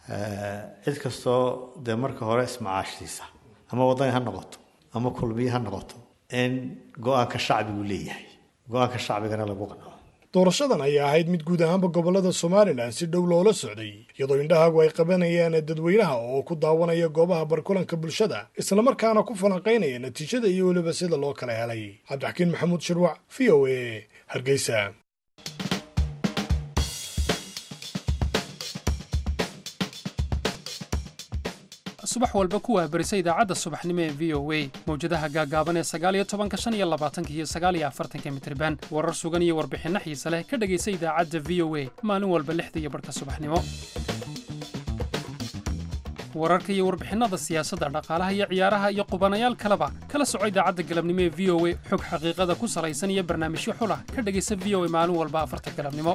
cid kastoo dee marka hore ismacaashiisa ama waddani ha noqoto ama kulmiye ha noqoto in go-aanka shacbigu leeyahay go-aanka shacbigana lagu qanco doorashadan ayaa ahayd mid guud ahaanba gobolada somalilan si dhow loola socday iyadoo indhahaagu ay qabanayaan dadweynaha oo ku daawanaya goobaha barkulanka bulshada islamarkaana ku falanqaynaya natiijada iyo weliba sida loo kala helay cabdixakiin maxamuud shirwac v o a hargeysa subax walba ku waabarisa idaacadda subaxnimo ee v o a mawjadaha gaagaaban ee sagaaliyo tobanka shan iyo labaatanka iyo sagaaliyo afartanka mitriban warar sugan iyo warbixinno xiise leh ka dhegaysa idaacadda v o a maalin walba lixda iyo barhka subaxnimo wararka iyo warbixinnada siyaasadda dhaqaalaha iyo ciyaaraha iyo qubanayaal kaleba kala soco idaacadda galabnimo ee v o a xog xaqiiqada ku salaysan iyo barnaamijyo xulah ka dhegaysa v o a maalin walba afarta galabnimo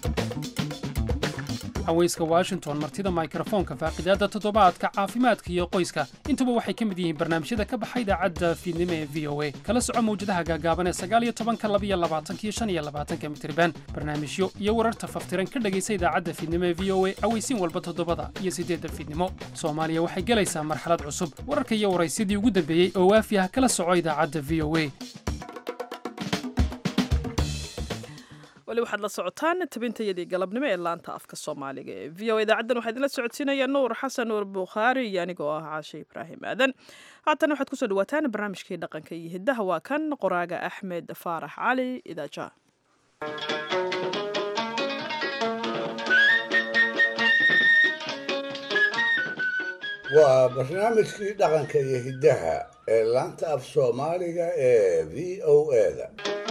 haweyska washington martida mikrofoonka faaqidaadda toddobaadka caafimaadka iyo qoyska intuba waxay ka mid yihiin barnaamijyada ka baxa idaacadda fiidnimo ee v o a kala soco mawjadaha gaagaaban ee sagaaliyo tobanka labiyo labaatanka iyo shan iyo labaatanka mitriban barnaamijyo iyo wararta faftiran ka dhegaysa idaacadda fiidnimo ee v o a aweysiin walba toddobada iyo siddeedda fiidnimo soomaaliya waxay gelaysaa marxalad cusub wararka iyo waraysyadii ugu dambeeyey oo waafi ah kala soco idaacadda v o a weli waxaad la socotaan tabintayadii galabnimo ee laanta afka soomaaliga ee v o idaacaddan waxaa idinla socodsiinaya nuur xasan nuur bukhaari iyo anigoo ah caashe ibraahim aadan haatana waxaad kusoo dhawaataan barnaamijkii dhaqanka iyo hiddaha waa kan qoraaga axmed faarax cali idaaja waa barnaamijkii dhaqanka iyo hiddaha ee laanta af soomaaliga ee v o eda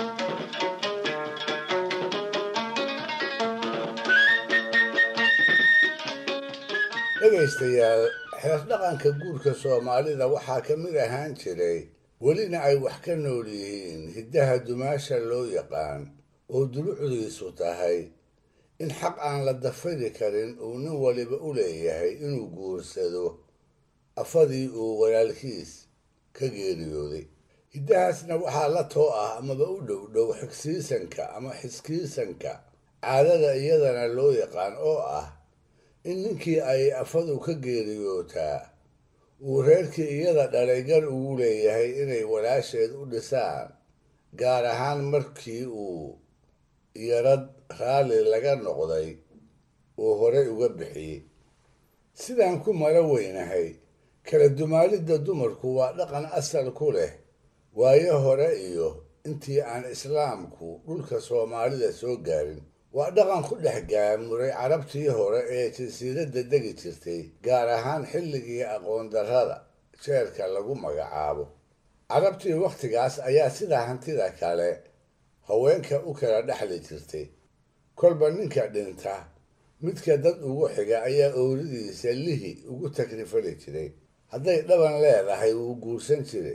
dhegaystayaal xeer dhaqanka guurka soomaalida waxaa ka mid ahaan jiray welina ay wax ka nool yihiin hiddaha dumaasha loo yaqaan oo dulucdiisu tahay in xaq aan la dafiri karin uu nin waliba u leeyahay inuu guursado afadii uu walaalkiis ka geeriyooday hiddahaasna waxaa la too ah amaba u dhow dhow xigsiisanka ama xiskiisanka caadada iyadana loo yaqaan oo ah in ninkii ay afadu ka geeriyootaa uu reerkii iyada dhalay gar ugu leeyahay inay walaasheed u dhisaan gaar ahaan markii uu yarad raalli laga noqday uu horey uga bixiyey sidaan ku mala weynahay kala dumaalidda dumarku waa dhaqan asal ku leh waayo hore iyo intii aan islaamku dhulka soomaalida soo gaarin waa dhaqan ku dhex gaamuray carabtii hore ee jasiiradda degi jirtay gaar ahaan xilligii aqoon darrada jeerka lagu magacaabo carabtii wakhtigaas ayaa sidaa hantida kale haweenka u kala dhexli jirtay kolba ninka dhinta midka dad ugu xiga ayaa ooridiisa lihi ugu takrifali jiray hadday dhaban leedahay wuu guursan jiray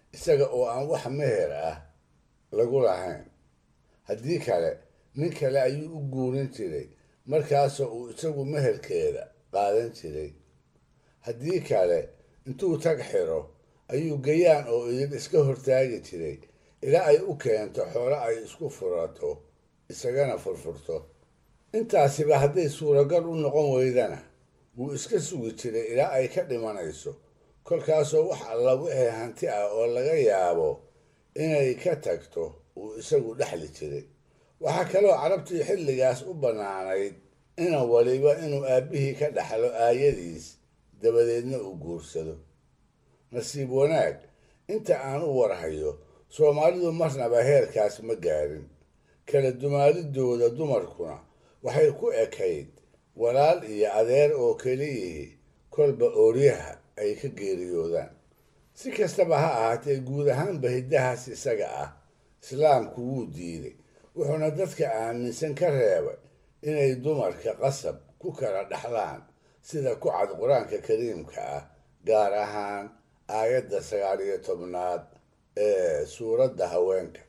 isaga oo aan wax meher ah lagu lahayn haddii kale nin kale ayuu u guurin jiray markaasoo uu isagu meherkeeda qaadan jiray haddii kale intuu tag xiro ayuu gayaan oo idin iska hortaagi jiray ilaa ay u keento xoolo ay isku furato isagana furfurto intaasiba hadday suuragal u noqon weydana wuu iska sugi jiray ilaa ay ka dhimanayso kolkaasoo wax alla wixii hanti ah oo laga yaabo inay ka tagto uu isagu dhexli jiray waxaa kaloo carabtii xilligaas u bannaanayd inan waliba inuu aabbihii ka dhaxlo aayadiis dabadeedna uu guursado nasiib wanaag inta aan u warhayo soomaalidu marnaba heerkaas ma gaarin kala dumaalidooda dumarkuna waxay ku ekayd walaal iyo adeer oo keliyihii kolba ooryaha ay ka geeriyoodaan si kastaba ha ahaatee guud ahaanba hiddahaas isaga ah islaamku wuu diiday wuxuuna dadka aaminsan ka reebay inay dumarka qasab ku kala dhaxlaan sida ku cad qur-aanka kariimka ah gaar ahaan aayadda sagaal iyo tobnaad ee suuradda haweenka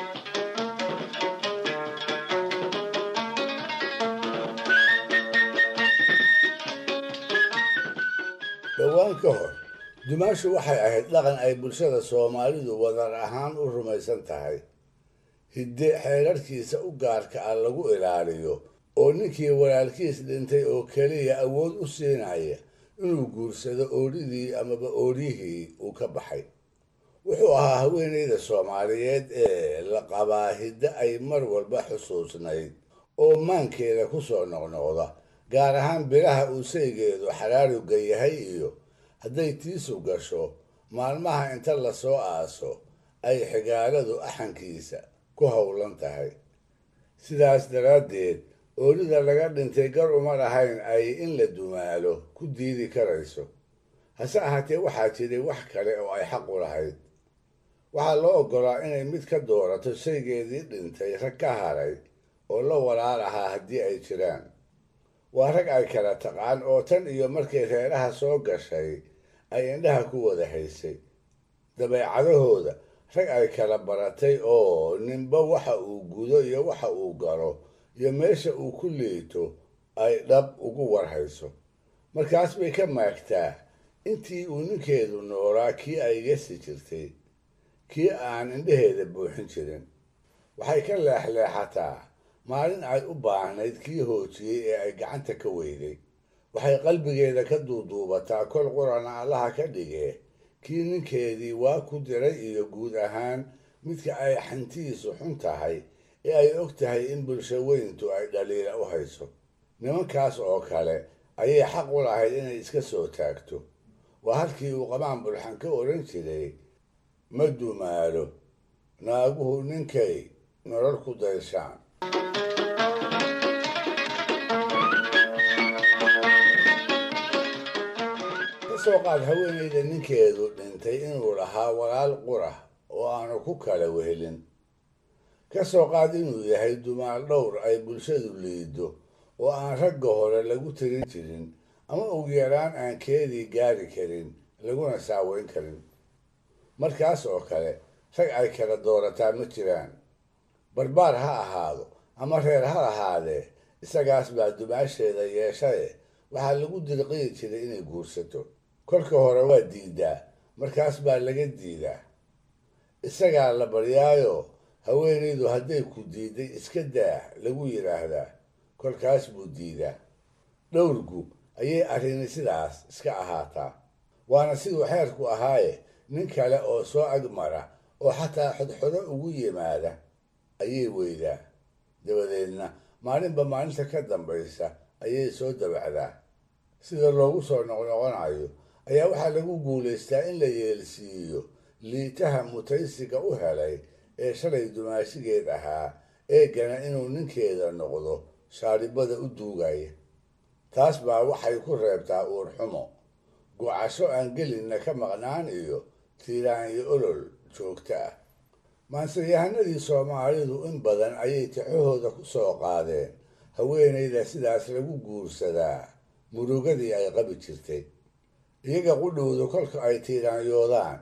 dhowaan ka hor dumaashu waxay ahayd dhaqan ay bulshada soomaalidu wadar ahaan u rumaysan tahay hidde xeerarkiisa u gaarka ah lagu ilaaliyo oo ninkii walaalkiis dhintay oo keliya awood u siinaya inuu guursado oodhidii amaba ooryihii uu ka baxay wuxuu ahaa haweenayda soomaaliyeed ee la qabaa hidde ay mar walba xusuusnayd oo maankeeda ku soo noqnoqda gaar ahaan bilaha uu saygeedu xaraarugga yahay iyo hadday tiisu gasho maalmaha inta lasoo aaso ay xigaaladu axankiisa ku howlan tahay sidaas daraaddeed oolida laga dhintay gar uma lahayn ay in la dumaalo ku diidi karayso hase ahaatee waxaa jiray wax kale oo ay xaq u lahayd waxaa loo oggolaa inay mid ka doorato saygeedii dhintay rag ka haray oo la walaal ahaa haddii ay jiraan waa rag ay kala taqaan oo tan iyo markay reeraha soo gashay ay indhaha ku wada haysay dabeecadahooda rag ay kala baratay oo ninba waxa uu gudo iyo waxa uu galo iyo meesha uu ku liito ay dhab ugu warhayso markaas bay ka maagtaa intii uu ninkeedu noolaa kii ay gesi jirtay kii aan indhaheeda buuxin jirin waxay ka leexleexataa maalin ay u baahnayd kii hoojiyey ee ay gacanta ka weyday waxay qalbigeeda ka duuduubataa kol qurana allaha ka dhigee kii ninkeedii waa ku diray iyo guud ahaan midka ay xantiisu xun tahay ee ay og tahay in bulsho weyntu ay dhaliila u hayso nimankaas oo kale ayay xaq u lahayd inay iska soo taagto waa halkii uu qabaan bulxan ka odhan jiray ma dumaalo naaguhu ninkay nolol ku dayshaan kasoo qaad haweenayda ninkeedu dhintay inuu lahaa walaal qurah oo aanu ku kala wehelin ka soo qaad inuu yahay dumaal dhowr ay bulshadu liido oo aan ragga hore lagu tirin jirin ama ugu yaraan aan keedii gaari karin laguna saaweyn karin markaas oo kale rag ay kala doorataa ma jiraan barbaar ha ahaado ama reer ha lahaadee isagaas baa dumaasheeda yeeshaye waxaa lagu dirqiyi jiray inay guursato kolka hore waa diidaa markaas baa laga diidaa isagaa la baryaayo haweenaydu hadday ku diiday iska daah lagu yidhaahdaa kolkaas buu diidaa dhowrgu ayay arrini sidaas iska ahaataa waana siduu xeerku ahaaye nin kale oo soo agmara oo xataa xodxodo ugu yimaada ayay weydaa dabadeedna maalinba maalinta ka dambaysa ayay soo dabacdaa sida loogu soo noqnoqonayo ayaa waxaa lagu guulaystaa in la yeelsiiyo liitaha mutaysiga u helay ee shalay dumaashigeed ahaa eegana inuu ninkeeda noqdo shaaribada u duugaya taas baa waxay ku reebtaa uurxumo gocasho aan gelinna ka maqnaan iyo tiiraan iyo olol joogto ah maanseyahanadii soomaalidu in badan ayay tixahooda ku soo qaadeen haweenayda sidaas lagu guursadaa murugadii ay qabi jirtay iyaga qudhowdu kolka ay tiiraanyoodaan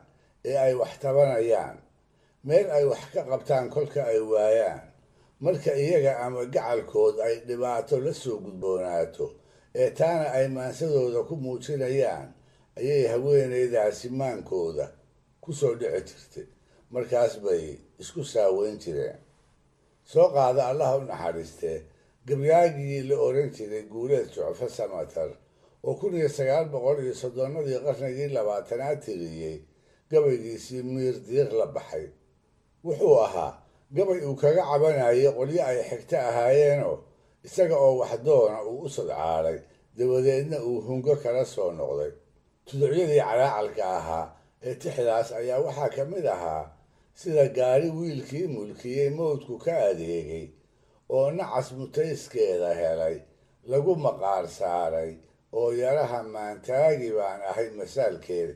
ee ay wax tabanayaan meel ay wax ka qabtaan kolka ay waayaan marka iyaga ama gacalkood ay dhibaato la soo gudboonaato ee taana ay maansadooda ku muujinayaan ayay haweenaydaasi maankooda ku soo dhici jirtay markaas bay isku saaweyn jireen soo qaada allaha u naxariistee gabyaagii la oran jiray guuleed jucfo samatar oo kun iyo sagaal boqol iyo soddonnadii qarnigii labaatanaad tiriyey gabaygiisii miir diiq la baxay wuxuu ahaa gabay uu kaga cabanayay qolyo ay xigto ahaayeenoo isaga oo waxdoona uu u sadcaalay dabadeedna uu hungo kala soo noqday tuducyadii calaacalka ahaa ee tixdaas ayaa waxaa ka mid ahaa sida gaari wiilkii mulkiyey mawdku ka adeegay oo nacas mutayskeeda helay lagu maqaar saaray oo yaraha maantaagi baan ahay masaalkeeda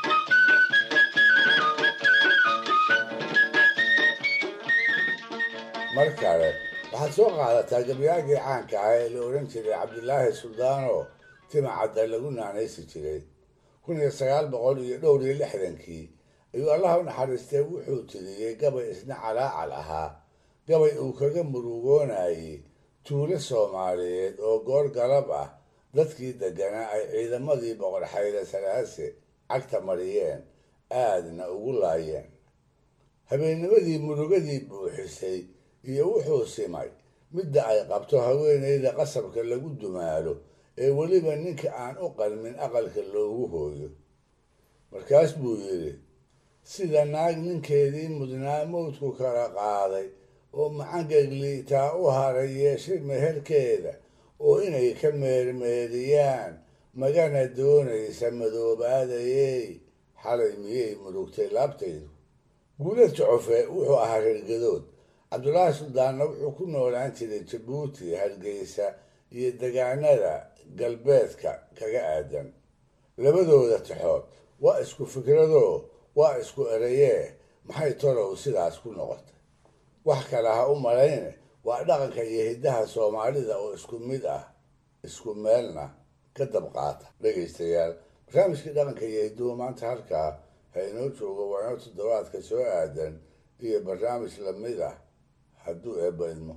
mar kale waxaad soo qaadataa gabyaagii caanka ah ee la odhan jiray cabdilaahi suldaanoo tima cadda lagu naanaysi jiray kun iyo sagaal boqol iyo dhowr iyo lixdankii ayuu allaha u naxariistee wuxuu tiriyey gabay isna calaacal ahaa gabay uu kaga murugoonayey tuulo soomaaliyeed oo goor galab ah dadkii degganaa ay ciidamadii boqor xayre salaase cagta mariyeen aadna ugu laayeen habeennimadii murugadii buuxisay iyo wuxuu simay midda ay qabto haweenayda qasabka lagu dumaalo ee weliba ninka aan u qalmin aqalka loogu hooyo markaas buu yidhi sida naag ninkeedii mudnaa mawdku kala qaaday oo macangegliitaa u haray yeeshay meherkeeda oo inay ka meermeeriyaan magana doonaysa madoobaadayey xalay miyay murugtay laabtaydu guulad jocofe wuxuu ahaa reergadood cabdulaahi suldaanna wuxuu ku noolaan jiray jabuuti hargeysa iyo degaanada galbeedka kaga aadan labadooda tixood waa isku fikradoo waa isku erayee maxay tolow sidaas ku noqotay wax kale ha u malayne waa dhaqanka iyo hiddaha soomaalida oo isku mid ah isku meelna ka dabqaata dhegaystayaal barnaamijkii dhaqanka iyo hidduhu maanta halkaa ha inoo joogo waa inoo toddobaadka soo aadan iyo barnaamij lamid ah hadduu eebba idmo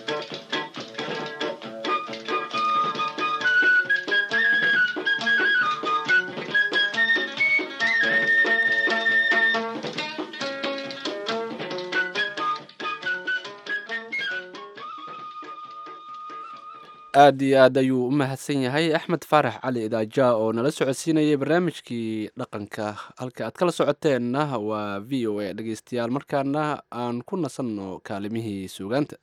aad iyo aad ayuu u mahadsan yahay axmed faarax cali idaaja oo nala socodsiinayay barnaamijkii dhaqanka halka aad kala socoteenna waa v o a dhegeystayaal markaana aan ku nasanno kaalimihii suugaanta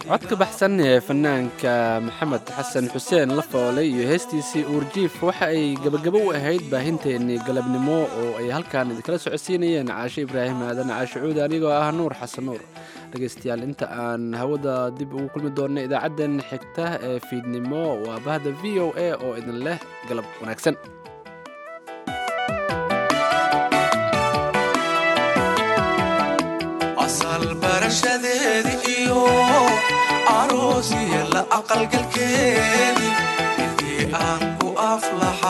codka baxsan ee fanaanka maxamed xasan xuseen lafoole iyo heestiisii uurjiif waxa ay gebagabo u ahayd baahinteennii galabnimo oo ay halkan idinkala socodsiinayeen caashe ibraahim aadan caashe cuudi anigoo ah nuur xasan nuur dhegaystayaal inta aan hawada dib ugu kulmi doonno idaacaddan xigta ee fiidnimo waa bahda v o a oo idin leh galab wanaagsan asal barashadeedi iyo aroosiya la aqalgalkeedi intii aan ku aflaxa